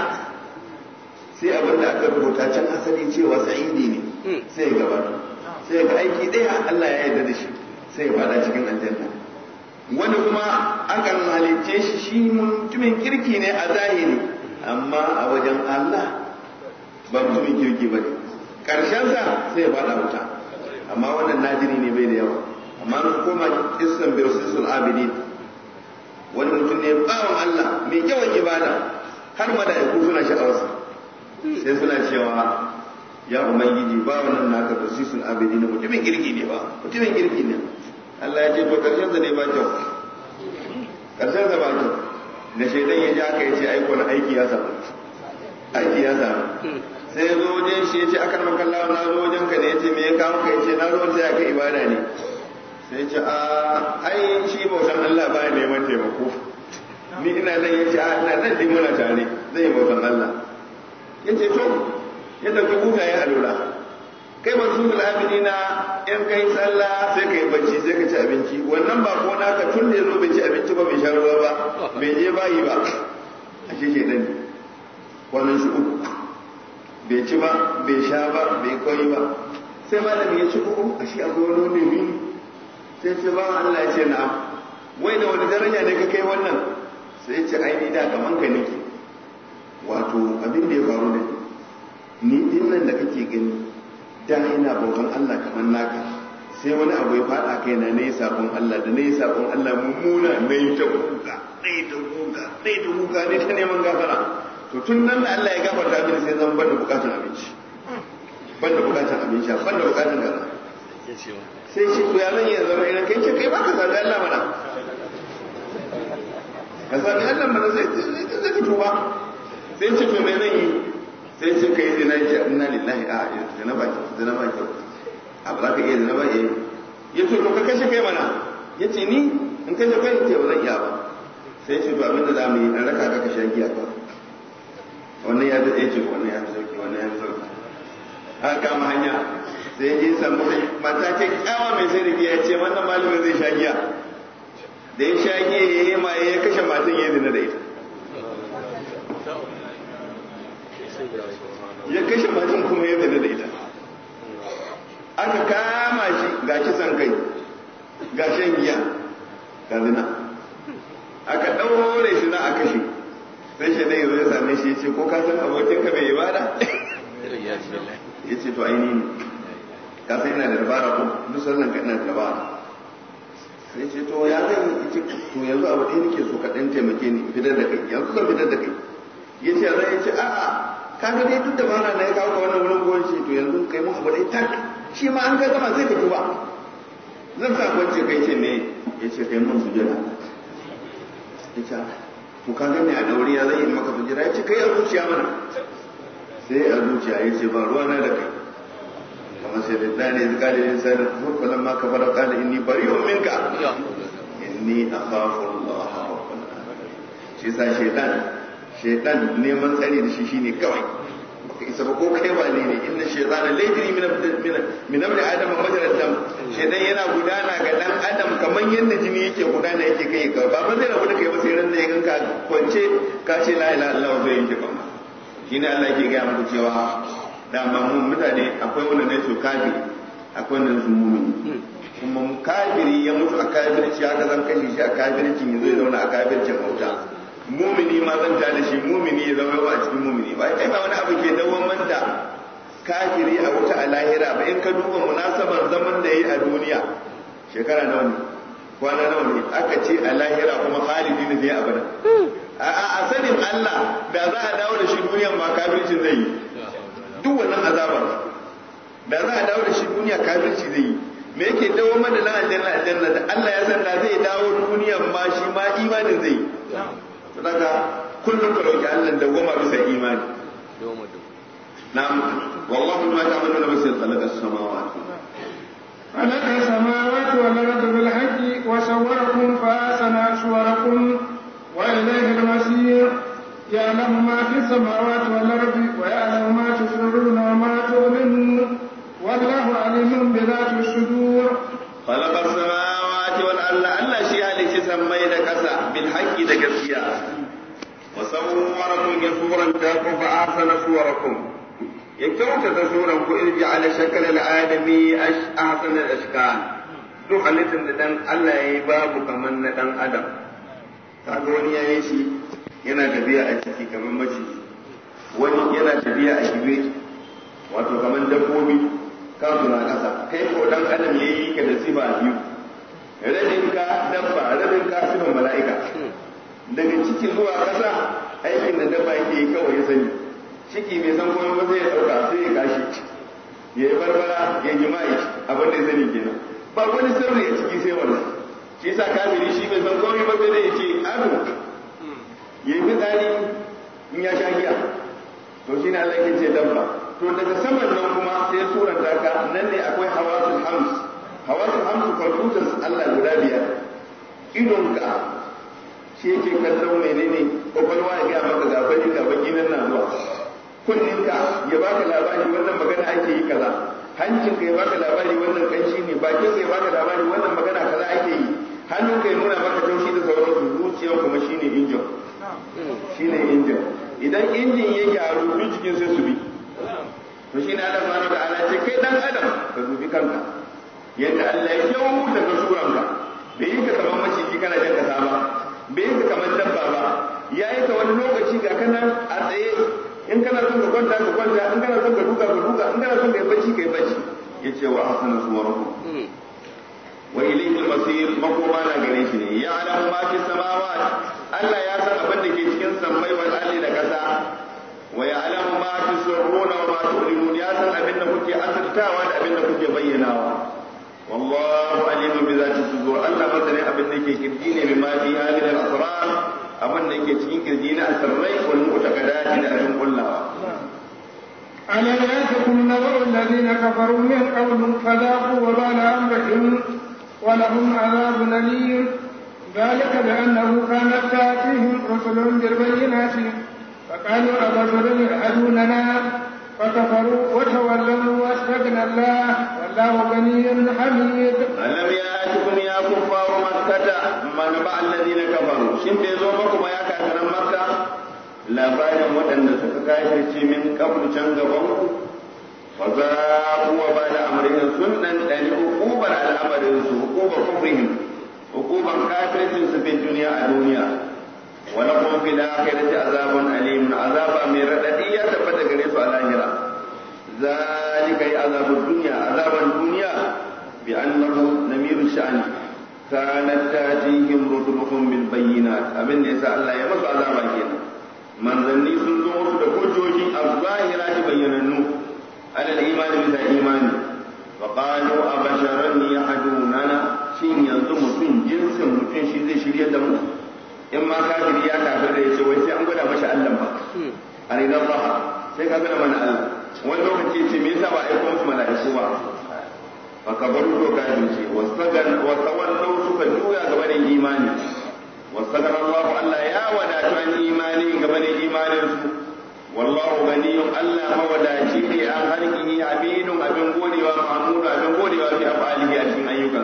sai abin da aka rubuta can asali cewa sa'idi ne sai ya gabata sai ga aiki ɗaya Allah ya yarda da shi sai ya fada cikin aljanna wani kuma akan halicce shi shi mutumin kirki ne a zahiri amma a wajen Allah ba mutumin kirki ba ne ƙarshensa sai ya faɗa wuta amma wannan nadiri ne bai da yawa amma na koma kissan birsisul abidin wani mutum ne bawan Allah mai yawan ibada har mala'iku suna sha'awarsa sai suna cewa ya ubangiji ba wannan naka birsisul abidin mutumin kirki ne ba mutumin kirki ne Allah ya ce to ƙarshensa ne ba kyau ƙarshensa ba kyau da shaidan ya ji haka ya ce aiko na aiki ya samu aiki ya samu sai ya zo wajen shi ya ce akan makalla na zo wajen ka ne ya ce me ya kawo ka ya ce na zo wata ya ka ibada ne sai ya ce a ai shi bautan Allah ba ya neman taimako ni ina nan ya ce a ina nan dai muna tare zai yi bautan Allah ya ce to ya ɗauki buta ya alura kai masu abidina in kai sallah sai kai bacci sai ka ci abinci wannan ba ko naka tun da yazo bai ci abinci ba bai sha ruwa ba bai je bayi ba a shi ke dan wannan shi uku bai ci ba bai sha ba bai koyi ba sai malami ya ci uku a shi akwai wani wani bi sai ce ba Allah ya ce na'am wai da wani daraja ne ka kai wannan sai ce ai ni da kaman ka nake wato abin da ya faru da ni din nan da kake gani da ina bautan Allah kamar naka sai wani abu ya fada kai na ne sabon Allah da ne sabon Allah mummuna ne ta kuka ne ta kuka ne ta kuka ne ta neman gafara to tun nan da Allah ya gafarta mini sai zan banda bukatun abinci banda bukatun abinci banda bukatun gaza sai shi to ya zan yi zama idan kai ce kai ba ka zaga Allah mana ka zaga Allah mana sai sai ka tuba sai ce to me zan yi sai ce kai zina ya inna lillahi a zina ba zina ba kyau a ba za ka iya zina ba eh ya ce to ka kashe kai mana ya ce ni in kashe kai ce ba zan iya ba sai ce to abin da za mu yi an raka ka kashe giya ba wannan ya fi ce wannan ya fi sauki wannan ya fi sauki haka kama hanya sai ya je samu mata ce kyawa mai sai da giya ce wannan malamin zai sha giya da ya sha giya ya yi maye ya kashe matan ya zina da ita ya kashe matan kuma ya zina da ita aka kama shi ga kisan kai ga shan giya ga zina aka ɗaure shi na a kashe sai shi dai zai same shi ya ce ko ka san abokinka mai ibada ya ce to aini ne ka san ina da dabara ko duk sallan ka ina da dabara sai ce to ya zai yi to yanzu abu ɗaya nake so ka ɗan taimake ni fitar da kai yanzu zan fitar da kai ya ce zai ce a'a kaga dai duk dabara na ya kawo ka wannan wurin goyon ce to yanzu kai mun abu ɗaya tak shi ma an ga gama sai ka tuba zan sa kwance kai ce me ya ce kai mun sujada ya ce to ka gani a dauri ya zai yi maka sujada ya ce kai a zuciya mana sai a zuciya ya ce ba ruwa na da kai kamar sai da dani da kale ne sai da falan ma ka fara kale inni bari'un minka inni akhafu Allah rabbul alamin shi sa shaytan shaytan neman tsari da shi shine kawai baka isa ba ko kai ba ne ne inna shaytana layjri min min min amri adam majra dam shaytan yana gudana ga dan adam kamar yadda jini yake gudana yake kai ka ba ba zai rabu da kai ba sai ran da ya ganka kwance ka ce la ilaha illallah zai yanke kama shine Allah yake ga muku cewa dama mun mutane akwai wanda ne su kafiri akwai wanda su mumini kuma kafiri ya mutu a kafirci haka zan kashe shi a kafircin ya zo ya zauna a kafircin bauta mumini ma zan ta da shi mumini ya zama a cikin mumini ba kai ba wani abu ke dawamar da kafiri a wuta a lahira ba in ka duba munasabar zaman da yi a duniya shekara nawa ne kwana nawa ne aka ce a lahira kuma khalidi ne zai abada a sanin Allah da za a dawo da shi duniyan ma kafircin zai yi duk wannan azabar da za a dawo da shi duniya kafirci zai yi me yake dawo mana na aljanna aljanna da Allah ya san da zai dawo duniyan ma shi ma imanin zai yi saboda kullum ka roki Allah da goma bisa imani na'am wallahu ma ta'maluna basir khalaqa as-samawati خلق السماوات والأرض بالحق وصوركم فأحسن صوركم وإليه المصير يعلم ما في السماوات والأرض ويعلم ما تسرون وما تعلنون والله عليم بذات الصدور خلق السماوات والأرض ألا شيء لك سمي لك بالحق دقسيا وصوركم يصورا تاكم فأحسن صوركم يكوت تصوركم إذ جعل شكل الآدمي أحسن الأشكال duk halittar da dan Allah ya yi babu kamar na dan adam kaga wani ya yi shi yana tafiya a ciki kamar maciji wani yana tafiya a gibe wato kamar dabbobi kansu na ƙasa kai ko dan adam ya yi ka da sifa biyu rabin ka dabba rabin ka sifan mala'ika daga ciki zuwa ƙasa aikin da dabba yake yi kawai ya sani ciki bai san komai ba sai ya ɗauka sai ya kashi ya yi barbara ya jima'i abin da ya sani kenan ba wani sirri a ciki sai wannan shi yasa kafiri shi bai san komai ba sai dai ya ce ado ya yi fitsari in ya sha giya to shi ne Allah ke ce dabba to daga saman nan kuma sai suran ka nan ne akwai hawasul hams hawasul hams computers Allah guda biyar idonka shi yake kallon menene kwakwalwa ya gaya maka ga fari ga baki nan na zuwa kunninka ya baka labari wannan magana ake yi kaza hancin ka ya baka labari wannan kanshi ne bakin ka ya baka labari wannan magana kaza ake yi hannun ka ya nuna maka taushi da sauransu zuciyar kuma shine injin shine injin idan injin ya gyaru duk jikin sai su bi to shine Allah subhanahu wa ta'ala ce kai dan adam ka dubi kanka yadda Allah ya kyawu daga suranka bai yi ka kamar maciji kana jan kasa ba bai yi ka kamar dabba ba ya yi ka wani lokaci ga kana a tsaye in kana son ka kwanta ka kwanta in kana son ka duka ka duka in kana son ka yi bacci ka yi bacci ya ce wa hasana suwarakum wa ilayhi al-masir makoma na gare shi ne ya alamu ma fi samawat Allah ya san abin da ke cikin sammai wal ardi da kasa wa ya alamu ma fi sirruna wa ma tu'linun ya san abin da kuke asirtawa da abin da kuke bayyanawa wallahu alimun bi zati sudur Allah masanin abin da ke kirji ne bima fi hadhihi al-asrar abin da ke cikin kirji na asirrai wal mu'taqadati da abin kullawa ألم يأتكم نبأ الذين كفروا من قبل فذاقوا وبال أمرهم ولهم عذاب أليم ذلك بأنه كانت تأتيهم رسلهم بالبينات فقالوا أبشر يهدوننا فكفروا وتولوا واستغنى الله والله غني حميد ألم يأتكم يا كفار مكة ما نبع الذين كفروا شن بيزومكم يا كافر مكة labarin waɗanda suka kafirce min kabul can gaban ku fa za kuwa ba da amrihin sun dan dani hukubar al'amarin su hukubar kufrihim hukubar kafircin su fi duniya a duniya wa lahum fil akhirati azabun alim azaba mai radadi ya tabbata gare su a lahira zalika yi azabud dunya azaban duniya bi annahu namiru sha'ani kanat tatihim rusuluhum bil bayyinat abin da yasa Allah ya masu azaba kenan manzanni sun zo musu da hujjoji a zahira da bayyanannu alal imani bisa imani wa qalu abasharan yahdunana shin yanzu mutum jinsin mutum shi zai shirye da mu in ma kafiri ya kafir da yace wai sai an gwada mashi Allah ba arina Allah sai ka gwada mana Allah wani lokaci ce me yasa ba aiko musu mala'iku ba fa kabaru to kafirce wasagan wa tawallu suka juya gaba da imani واستغفر الله ألا يا ودا عن إيماني قبل إيمان والله غني ألا مودا شيء عن خلقه عبيد أبن قولي ومعمول أبن قولي وفي أفعاله أجمع أيوكا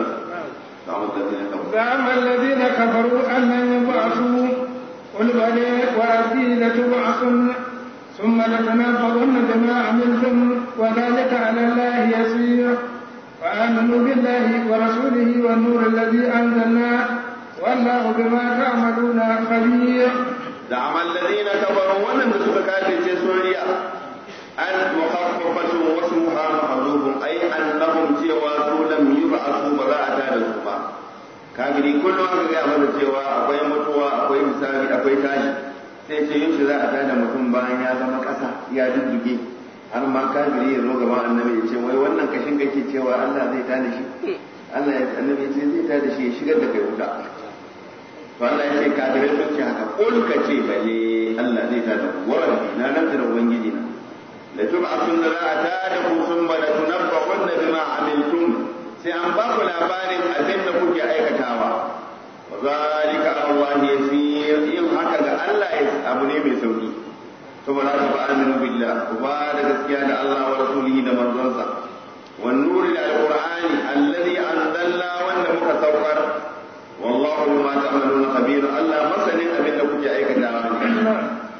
زعم الذين كفروا أن لن يبعثوا قل بلى وربي لتبعثن ثم لتنبؤن بما عملتم وذلك على الله يسير فآمنوا بالله ورسوله والنور الذي أنزلنا والله بما تعملون خبير زعم الذين كفروا ولم تسك كافر سوريا أن مخففة واسمها محذوف أي أنهم سوى لم يبعثوا براءة الزبا kafiri kullum aka gaya masa cewa akwai mutuwa akwai misali akwai tashi sai ce yin shi za a tada mutum bayan ya zama ƙasa ya dudduge har ma kafiri ya zo gaban annabi ya ce wai wannan kashin kake cewa Allah zai tada shi Allah ya annabi ya ce zai tada shi ya shigar da kai wuta to Allah ya ce kafirai sun ce haka kul ka ce bale Allah zai tada ku warabbi na nan da ubangiji na la tub'atun la atada ku thumma la tunabba'unna bima amiltum sai an ba ku labarin abin da kuke aikatawa wa zalika Allah yasir yin haka ga Allah abu ne mai sauki saboda haka fa aminu billah ku ba da gaskiya da Allah wa rasulihi da manzonsa wan nuri da alqur'ani alladhi anzalna wanda muka saukar والله بما تعملون خبير الله مثلا ابن كنت aikatawa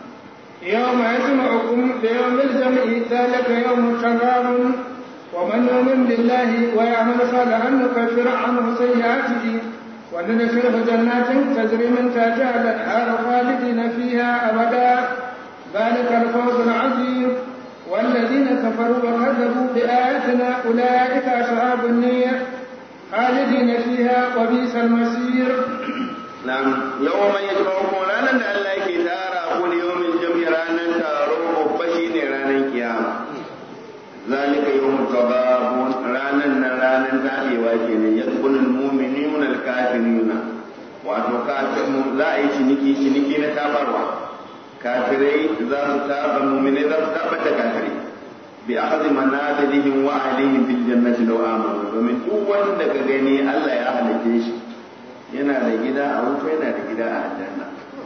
يوم يجمعكم ليوم الجمع ذلك يوم التغاب ومن يؤمن بالله ويعمل صالحا نكفر عنه سيئاته وندخله جنات تجري من تحتها الانهار خالدين فيها ابدا ذلك الفوز العظيم والذين كفروا وكذبوا باياتنا اولئك اصحاب النير خالدين فيها وبئس المصير نعم يوم يجمعكم رانا da Allah yake tara ku da yawmin jami ranan taro bashi ne ranan kiyama zalika yawmul tadabun ranan nan ranan tabewa kenan yadkhulul mu'minuna al kafiruna wato kafirun za a yi ciniki ciniki na tabarwa kafirai za su taba mu'minai za su taba da kafirai bi akhdhi manazilihim wa ahlihim fil jannati law amanu domin duk wanda ka gani Allah ya halice shi yana da gida a wuta yana da gida a aljanna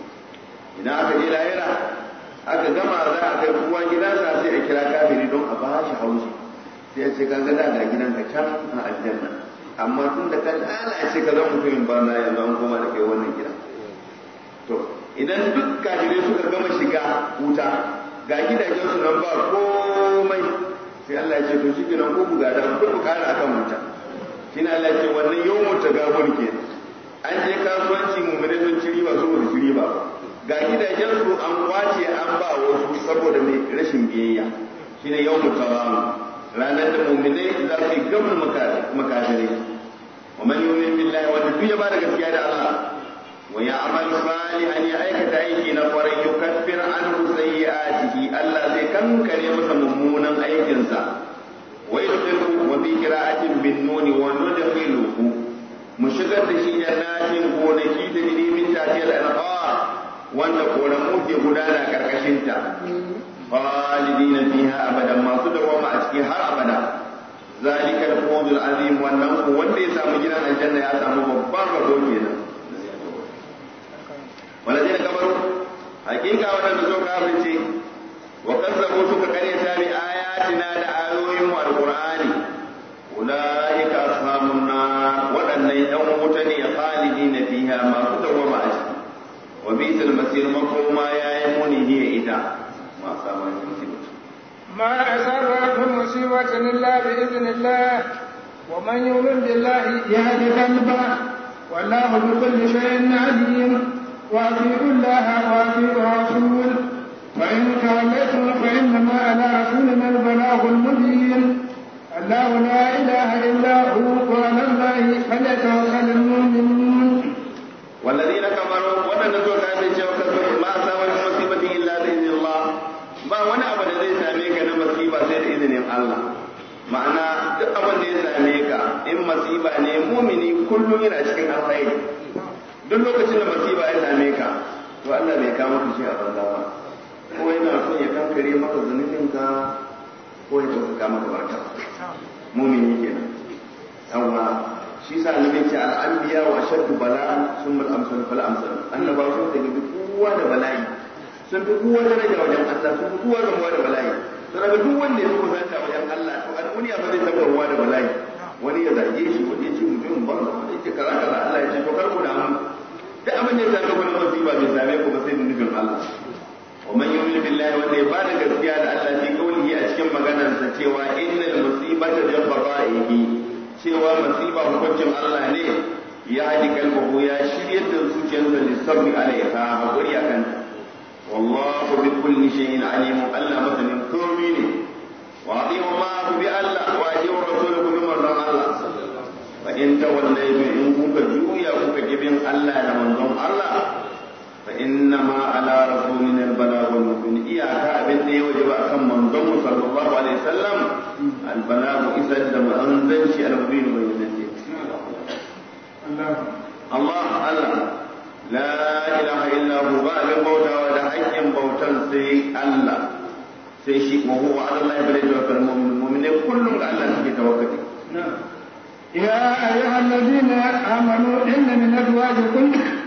idan aka je lahira aka gama za a kai kowa gidansa sai a kira kafiri don a bashi haushi sai ya ce ka ga da gidanka can a aljanna amma tun da ka lalace ka zama mutumin banza yanzu an koma da kai wannan gida to idan duk kafirai suka gama shiga wuta ga gidajen su nan ba komai sai Allah ya ce to shi kenan ko ku gada ku ku kara akan wuta shine Allah ya ce wannan yawmut tagabun ke an je kasuwanci mu'mini sun ci riba su ba ci riba ga gidajen su an kwace an ba wasu saboda mai rashin biyayya shine yawmut tagabun ranar da mu'minai za su yi gamar makafirai wa man yu'min billahi wanda duk ya bada gaskiya da Allah wa ya'mal salihan ya aikata aiki na kwarai yukaffir anhu sayyi'atihi Allah zai kankare masa mummunan aikinsa wa yudkhiluhu wa bi qira'atin bin nun wa nudkhiluhu mu shigar da shi jannatin gonaki da jiri min tatiyal anhar wanda koramu ke gudana karkashin ta khalidina fiha abadan masu dawama a ciki har abada zalika al-fawzul azim wannan ku wanda ya samu gidan aljanna ya samu babban rabo kenan walladina kafaru hakika wadanda zo kafirce wa kazzabu suka karyata bi ayatina da ayoyin mu alqur'ani ulaika ashabun nar wadannan yan wuta ne khalidina fiha masu dawama a ciki wa bisal masir makoma yayi muni hiya ita ma sama musiba ما أسرت من مصيبة إلا بإذن الله ومن يؤمن بالله يهد قلبه والله بكل شيء عليم وأطيعوا الله وأطيعوا الرسول فإن توليتم فإنما على رسولنا البلاغ المبين الله لا إله إلا هو وعلى الله فليتوكل المؤمنون والذين كفروا ونزلوا كافرين وكفروا ما أصاب من مصيبة إلا بإذن الله ba wani abu da zai same ka na masiba sai da izinin Allah ma'ana duk abin da ya same ka in masiba ne mumini kullum yana cikin alkhairi duk lokacin da masiba ya same ka to Allah bai kama ka shi a banza ba ko yana son ya kankare maka zunubin ka ko ya sauka maka barka mumini kenan yawa shi sa annabi ce al-anbiya wa shaddu bala'an summa al-amsal fal amsal annabawa sun da kowa da bala'i sun fi kowa daraja wajen Allah sun fi kowa gamuwa da bala'i sun ga duk wanda ya fi kusanta wajen Allah to a duniya ba zai taɓa ruwa da bala'i wani ya zage shi wani ya ce mutum ban wani ya ce kaza kaza Allah ya ce to kar ku da mu duk abin da ya same ku na musiba bai same ku ba sai da nufin Allah wa man yu'min billahi wanda ya bada gaskiya da Allah fi kaulihi a cikin maganarsa cewa innal musibata bi qada'ihi cewa musiba hukuncin Allah ne ya haɗi kalbahu ya shiryar da zuciyarsa lissabri alaiha hakuri akan ta والله بكل شيء عليم ألا مثل كومين وأطيعوا الله بألا وأطيعوا الرسول بمن الله فإن توليتم إن كنت جويا كنت جبين ألا لمن الله فإنما على رسولنا البلاغ المبين إياك أبن دي وجب أكم من ضم صلى الله عليه وسلم البلاغ إذا دم أنزل شيء المبين وينزل الله الله الله la ilaha illa hu ba abin bautawa da hakkin bautan sai Allah sai shi wa huwa ala Allah bai tawakkal mu'min mu'mine kullum ga Allah suke tawakkali يا أيها الذين آمنوا إن من أزواجكم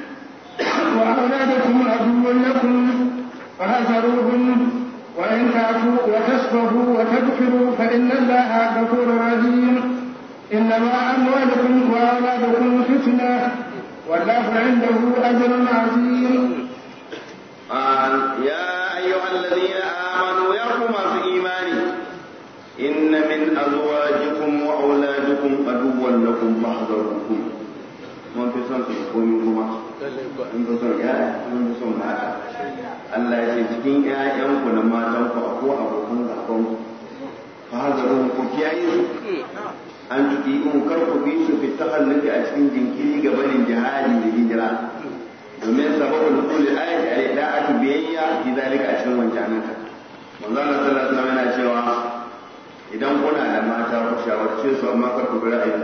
وأولادكم عدوا لكم فاحذروهم وإن تعفوا وتصفحوا وتغفروا فإن الله غفور رحيم إنما أموالكم وأولادكم فتنة والله عنده أجر عظيم آه يا أيها الذين آمنوا يقوم في إيماني إن من أزواجكم وأولادكم عدوا لكم فاحذروهم mun fi son su komi kuma mun fi son ya mun fi son mata Allah ya ce cikin ƴaƴanku na matanku ko abokan gabanku fa hazaru ku kiyaye su an tuki in kar ku bi su fi tahalluki a cikin jinkiri ga barin jihadi da hijira domin sababul kulli ayati al da'atu biyayya fi zalika a cikin wancan ka manzo Allah sallallahu alaihi wasallam yana cewa idan kuna da mata ku shawarce su amma kar ku bi ra'ayin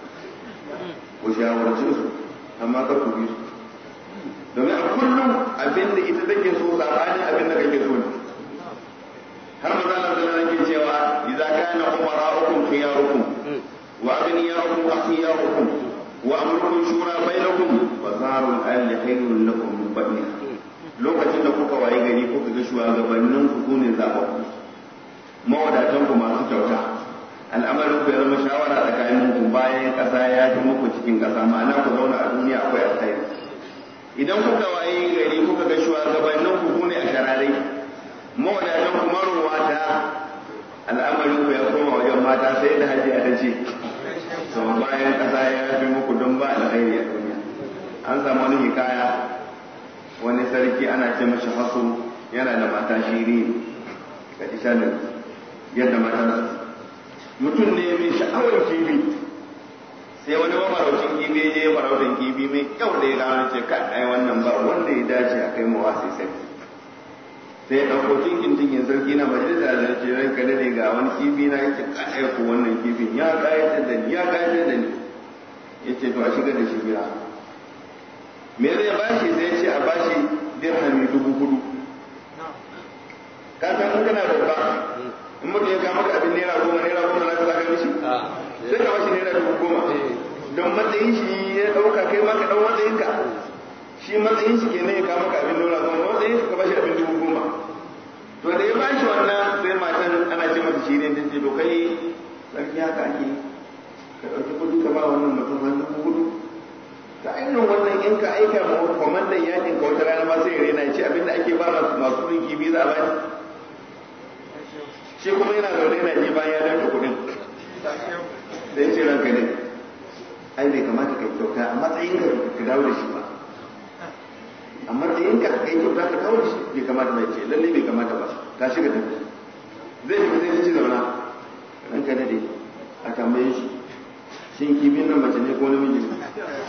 ku shawarce su amma kar ku bi su domin a kullum abin da ita take so sabanin abin da kake so ne har manzo Allah sallallahu alaihi wasallam cewa idza kana umara'ukum khiyarukum wa aghniya'ukum akhyarukum wa amrukum shura bainakum wa zarul ahli khairun lakum min badniha lokacin da kuka waye gari kuka ga shugabannin ku sune zababbu mawadatan ku masu kyauta al'amarin ku ya zama shawara tsakanin ku bayan ƙasa ya fi muku cikin ƙasa ma'ana ku zauna a duniya akwai alkhairi idan kuka waye gari kuka ga shugabannin ku ne a shararai mawadatan ku marowata al'amarin ku ya koma wajen mata sai da hajiya ta ce to bayan ƙasa ya fi muku don ba alkhairi a duniya an samu wani hikaya wani sarki ana ce mashi hasu yana da mata shiri ga ishanin yadda mata mutum ne mai sha'awar kifi sai wani mafaraucin kifi ya je farautin kifi mai kyau da ya gano ce ka ai wannan ba wanda ya dace a kai mawa sai sarki sai ya ɗauko tinkin tinkin sarki na majalisa da ce ran ka dade ga wani kifi na yace ka ai ko wannan kifin ya kayatar da ni ya kayatar da ni yace to a shiga da shi gida me zai bashi sai ce a bashi dirhami dubu hudu ka san in kana babba in mutum ya kama ka abin naira goma naira goma na ka zaka mishi sai ka bashi naira dubu goma don matsayin shi ya dauka kai ma ka dau matsayin ka shi matsayin shi kenan ya kama ka abin naira goma matsayin ka bashi abin dubu goma to da ya bashi wannan sai matan ana ce mata shi ne ta ce to kai sarki haka ake ka dauki kudi ka ba wannan mutum har dubu hudu ta irin wannan in ka aika ma kwamandan yakin ka wata rana ma sai ya rena ce abinda ake ba masu masu rinki biyu za a bani shi kuma yana zaune yana ji bayan ya danka kuɗin da ya ce ranka ne ai bai kamata ka kyauta a matsayin ka ka dawo da shi ba a matsayin ka ka yi kyauta ka dawo da shi bai kamata bai ce lalle bai kamata ba ta shiga tafi zai fi zai ci zauna ranka ne dai a tambaye shi shin kifin nan mace ne ko namiji ne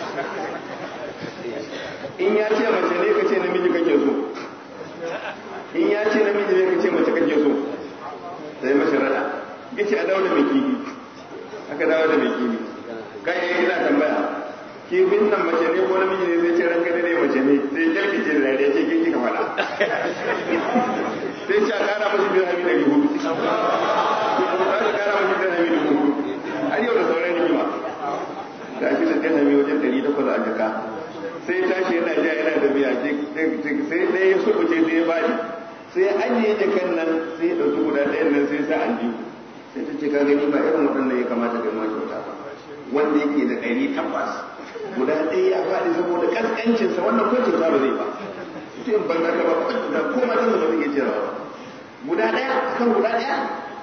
in ya ce mace ne ka ce namiji kake so in ya ce namiji ne ka ce mace kake so sai mashi rada ya ce a dawo da mai kifi aka dawo da mai kifi kai ya ina tambaya kifin nan mace ne ko namiji ne sai ce ranka ne mace ne sai kyalkice da dariya ce kin kika faɗa sai ce a kara mashi dirhami ɗari hudu aka kara mashi dirhami ɗari hudu har yau da sauran rigima ga shi da dirhami wajen ɗari takwas a jaka sai tashi yana ja yana da biya sai ɗaya ya sukuce sai ya bani sai ajiye jakan nan sai ya ɗauki guda ɗayan nan sai sa aljihu sai ta ce ka gani ba irin waɗannan ya kamata ga ma kyauta ba wanda yake da ɗari tabbas guda ɗaya ya faɗi saboda ƙasƙancinsa wannan ko kyauta ba zai ba mutum ban ka ba ko matan da ba zai iya jira ba guda ɗaya kan guda ɗaya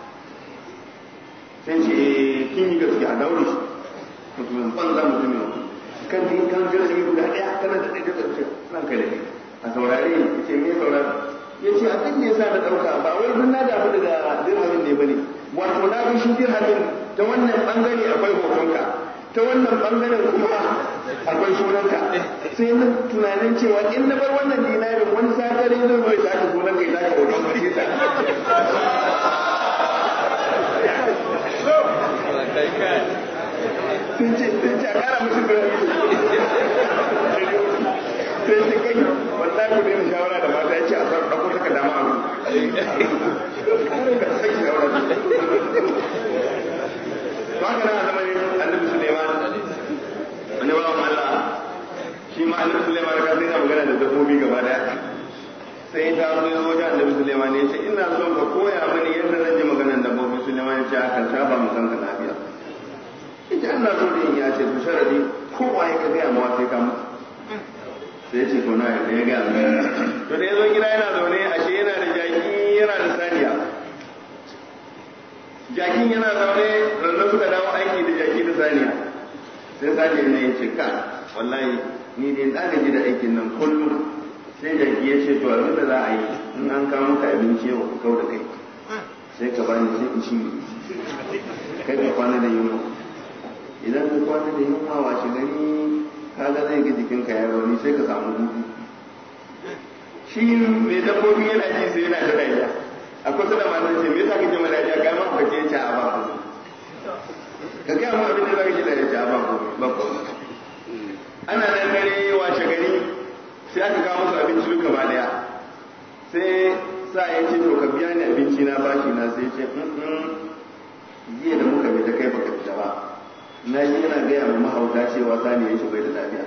sai ce kin yi gaskiya a daure shi mutumin banza mutumin kan din kan jirgi guda ɗaya kana da ɗaya da ce nan kai da kai a saurare ya ce me saurare ya ce abin da ya sa da ɗauka ba wai duk na damu daga dirhamin ne ba ne wato na ga shi dirhamin ta wannan ɓangare akwai hotonka ta wannan ɓangaren kuma akwai sunanka sai na tunanin cewa in na bar wannan dinarin wani sakare zai zo ya sake sunanka ya sake hoton ka sai sun ce sun ce a kara musu da sai ce kai wallahi ku daina shawara da mata ya ce a san ɗauko saka dama abu sai shawara to haka nan a zamanin annabi suleiman wani bawan allah shi ma annabi suleiman ka sai na magana da dabbobi gaba daya sai ta zo ya wajen annabi suleiman ya ce ina son ka koya mani yadda zan ji maganar dabbobi suleiman ya ce akan saba mu kanka lafiya ita Allah so da ya ce to sharadi kowa ya gaya mawa sai ka mutu sai ce to na yadda ya gaya mai to da ya zo gida yana zaune ashe yana da jaki yana da saniya jakin yana zaune rannan suka dawo aiki da jaki da saniya sai saniya ne ya ce ka wallahi ni dai na gaji da aikin nan kullum sai jaki ya ce to abin da za a yi in an kawo maka abinci yau ka kau da kai sai ka bani sai in ci kai ka kwana da yunwa idan ka kwana da yunwa washe gari kaga zai ga jikinka ya rauni sai ka samu hutu shi mai dabbobi yana ji sai yana ta dariya a kusa da matar ce me yasa kake mana dariya ga ma ka ce a ba ku ka ga mu abin da zaka ji dariya a ba ku ba ku ana nan dare washe gari sai aka kawo musu abinci duka ba daya sai sa ya ce to ka biya ni abinci na bashi na sai ce jiya da muka bi ta kai baka fita ba na ji yana gaya ma mahauta cewa sani ya bai da lafiya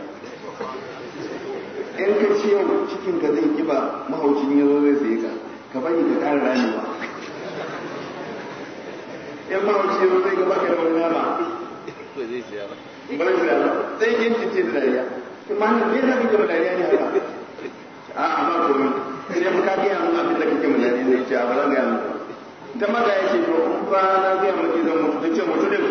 in ka ce yau cikin ka zai kiba mahaucin ya zo zai saye ka ka bari ka ƙara ramewa yan mahauci yanzu zai gaba ka da wani nama ba zai siya ba ba zai siya ba sai yin cice da dariya kuma hannun me za ka ke dariya ne haka a a ba komai sai mu ka gaya mun abin da kake mu dariya ne ce a ba zan gaya mun ta maga ya ce to in ba na gaya maki zan mutu ta ce mutu din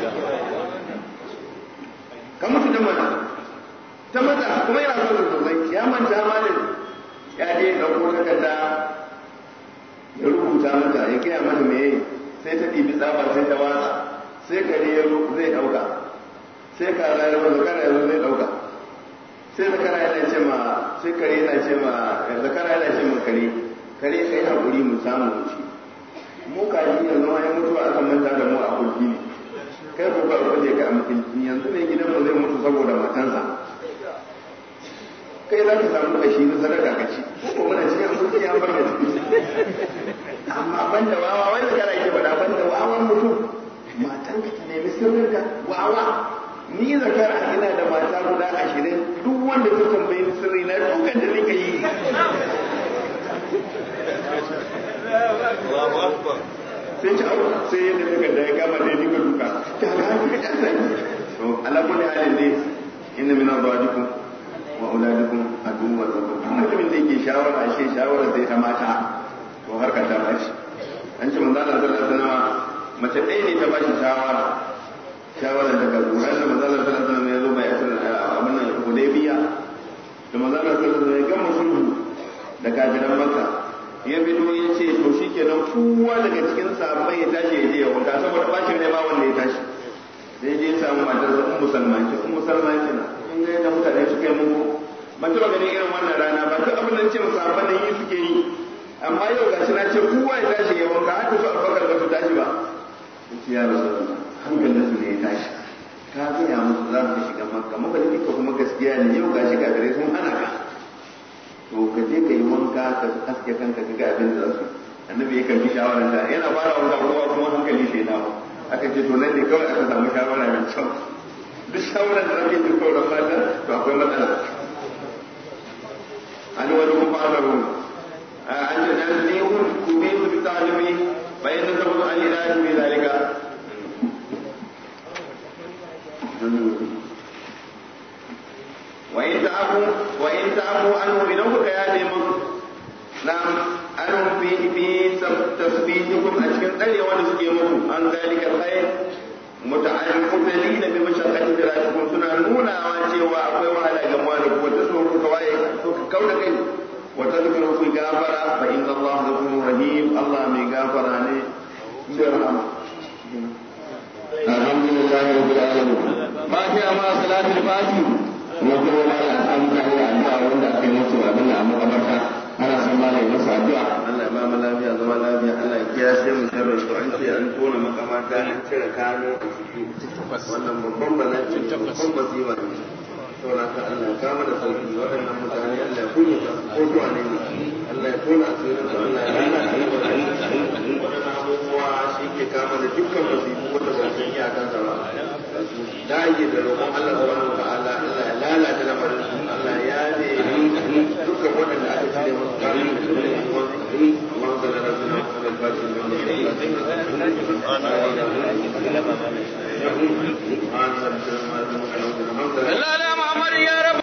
ka mutu da mana ta mata kuma yana son sosai ya manta malin ya je ya ɗauko takarda ya rubuta mata ya gaya mata me sai ta ɗibi tsaba sai ta watsa sai kare ya zai ɗauka sai kara ya zo zakara ya zo zai ɗauka sai zakara yana ce ma sai kare yana ce ma zakara yana ce ma kare kare kai hakuri mu samu mu ci mu kaji yanzu ma ya mutuwa aka manta da mu a kulki ne kai ko ba ku je ka a mutunci yanzu ne gidan mu zai mutu saboda matansa kai za ka samu kashi na sadaka ka ci ko muna cikin kulki ya bar mu amma banda wawa wai zakara yake faɗa banda wawan mutum matan ka ta nemi sirrinka wawa ni zakara ina da mata guda ashirin duk wanda ta tambayi ni sirri na dukan da nika yi sai ci au sai yadda suka da ya kama da ya dinga duka ta haka ka kasa to ala kulli halin dai inna min azwajikum wa auladikum aduwwa lakum mutumin da yake shawara shi shawara sai ta mata to har ka ta bashi an ce manzo Allah sallallahu alaihi wasallam mace ɗaya ne ta bashi shawara shawara daga Qur'an da manzo Allah sallallahu alaihi wasallam ya zo bai asar abin nan Hudaybiya da manzo Allah sallallahu alaihi wasallam ya gama sulhu da kafiran Makka ya fito ya ce to shikenan kowa daga cikin sahabbai ya tashi ya je ya wanka saboda bacin ne ba wanda ya tashi sai je ya samu matar sa Ummu Salman ce Ummu Salman ce na in ga yadda mutane suka yi muku ban taɓa ganin irin wannan rana ba duk abin da ce musahabban nan yi suke yi amma yau ga shi na ce kowa ya tashi ya wanka haka su abubakar ba su tashi ba sai ya rasu hankalin su ne ya tashi ka gaya musu za mu shiga makka mafarki ka kuma gaskiya ne yau ga shi gare sun hana ka to ka je ka yi wanka ka haske kanka ka ga abin da su annabi ya karbi shawarar ta yana fara wanka kowa kuma hankali sai na aka ce to nan ne kawai aka samu shawara mai kyau duk shawarar da ake ji kawai mata to akwai matsala an wani kuma fa'alaru an ce dan ne hun ku bi su bi talimi bayan da sabu an ila bi zalika wa in ta'afu wa in ta'afu anhu idan kuka yaje mun na'am anhum fi fi tasbihukum a cikin tsare wanda suke muku an zalika alkhair muta'alliqina bi mashaqqati firashikum suna nunawa cewa akwai wahala ga mu da kuma ta so ku kawai to ka kauda kai wa tadhkuru fi gafara fa inna Allah ghafurur rahim Allah mai gafara ne sai rahama alhamdulillah rabbil alamin ma fi amma salatul fatih kuma kuma ma ya samu kai addu'a wanda aka yi musu abin da a makabarta ana son ma da masa addu'a Allah ya ba mu lafiya zama lafiya Allah ya kiya sai mu sharri to an ce an tona makamata an cire kano a ciki wannan babban bala'i babban masifa ne saboda haka Allah ya kama da sauki waɗannan mutane Allah ya kunya ko to ne Allah ya tona asirin su Allah ya rana da waɗannan abubuwa shi ke kama da dukkan masifu wanda ba san iyakan sa ba da ake da roƙon Allah subhanahu wa ta'ala Allah ya lalata lamarin su Allah ya ne dukkan waɗanda aka cire musu kanu da su ne اللهم صل على سيدنا محمد الفاتح لما لا لا محمد يا رب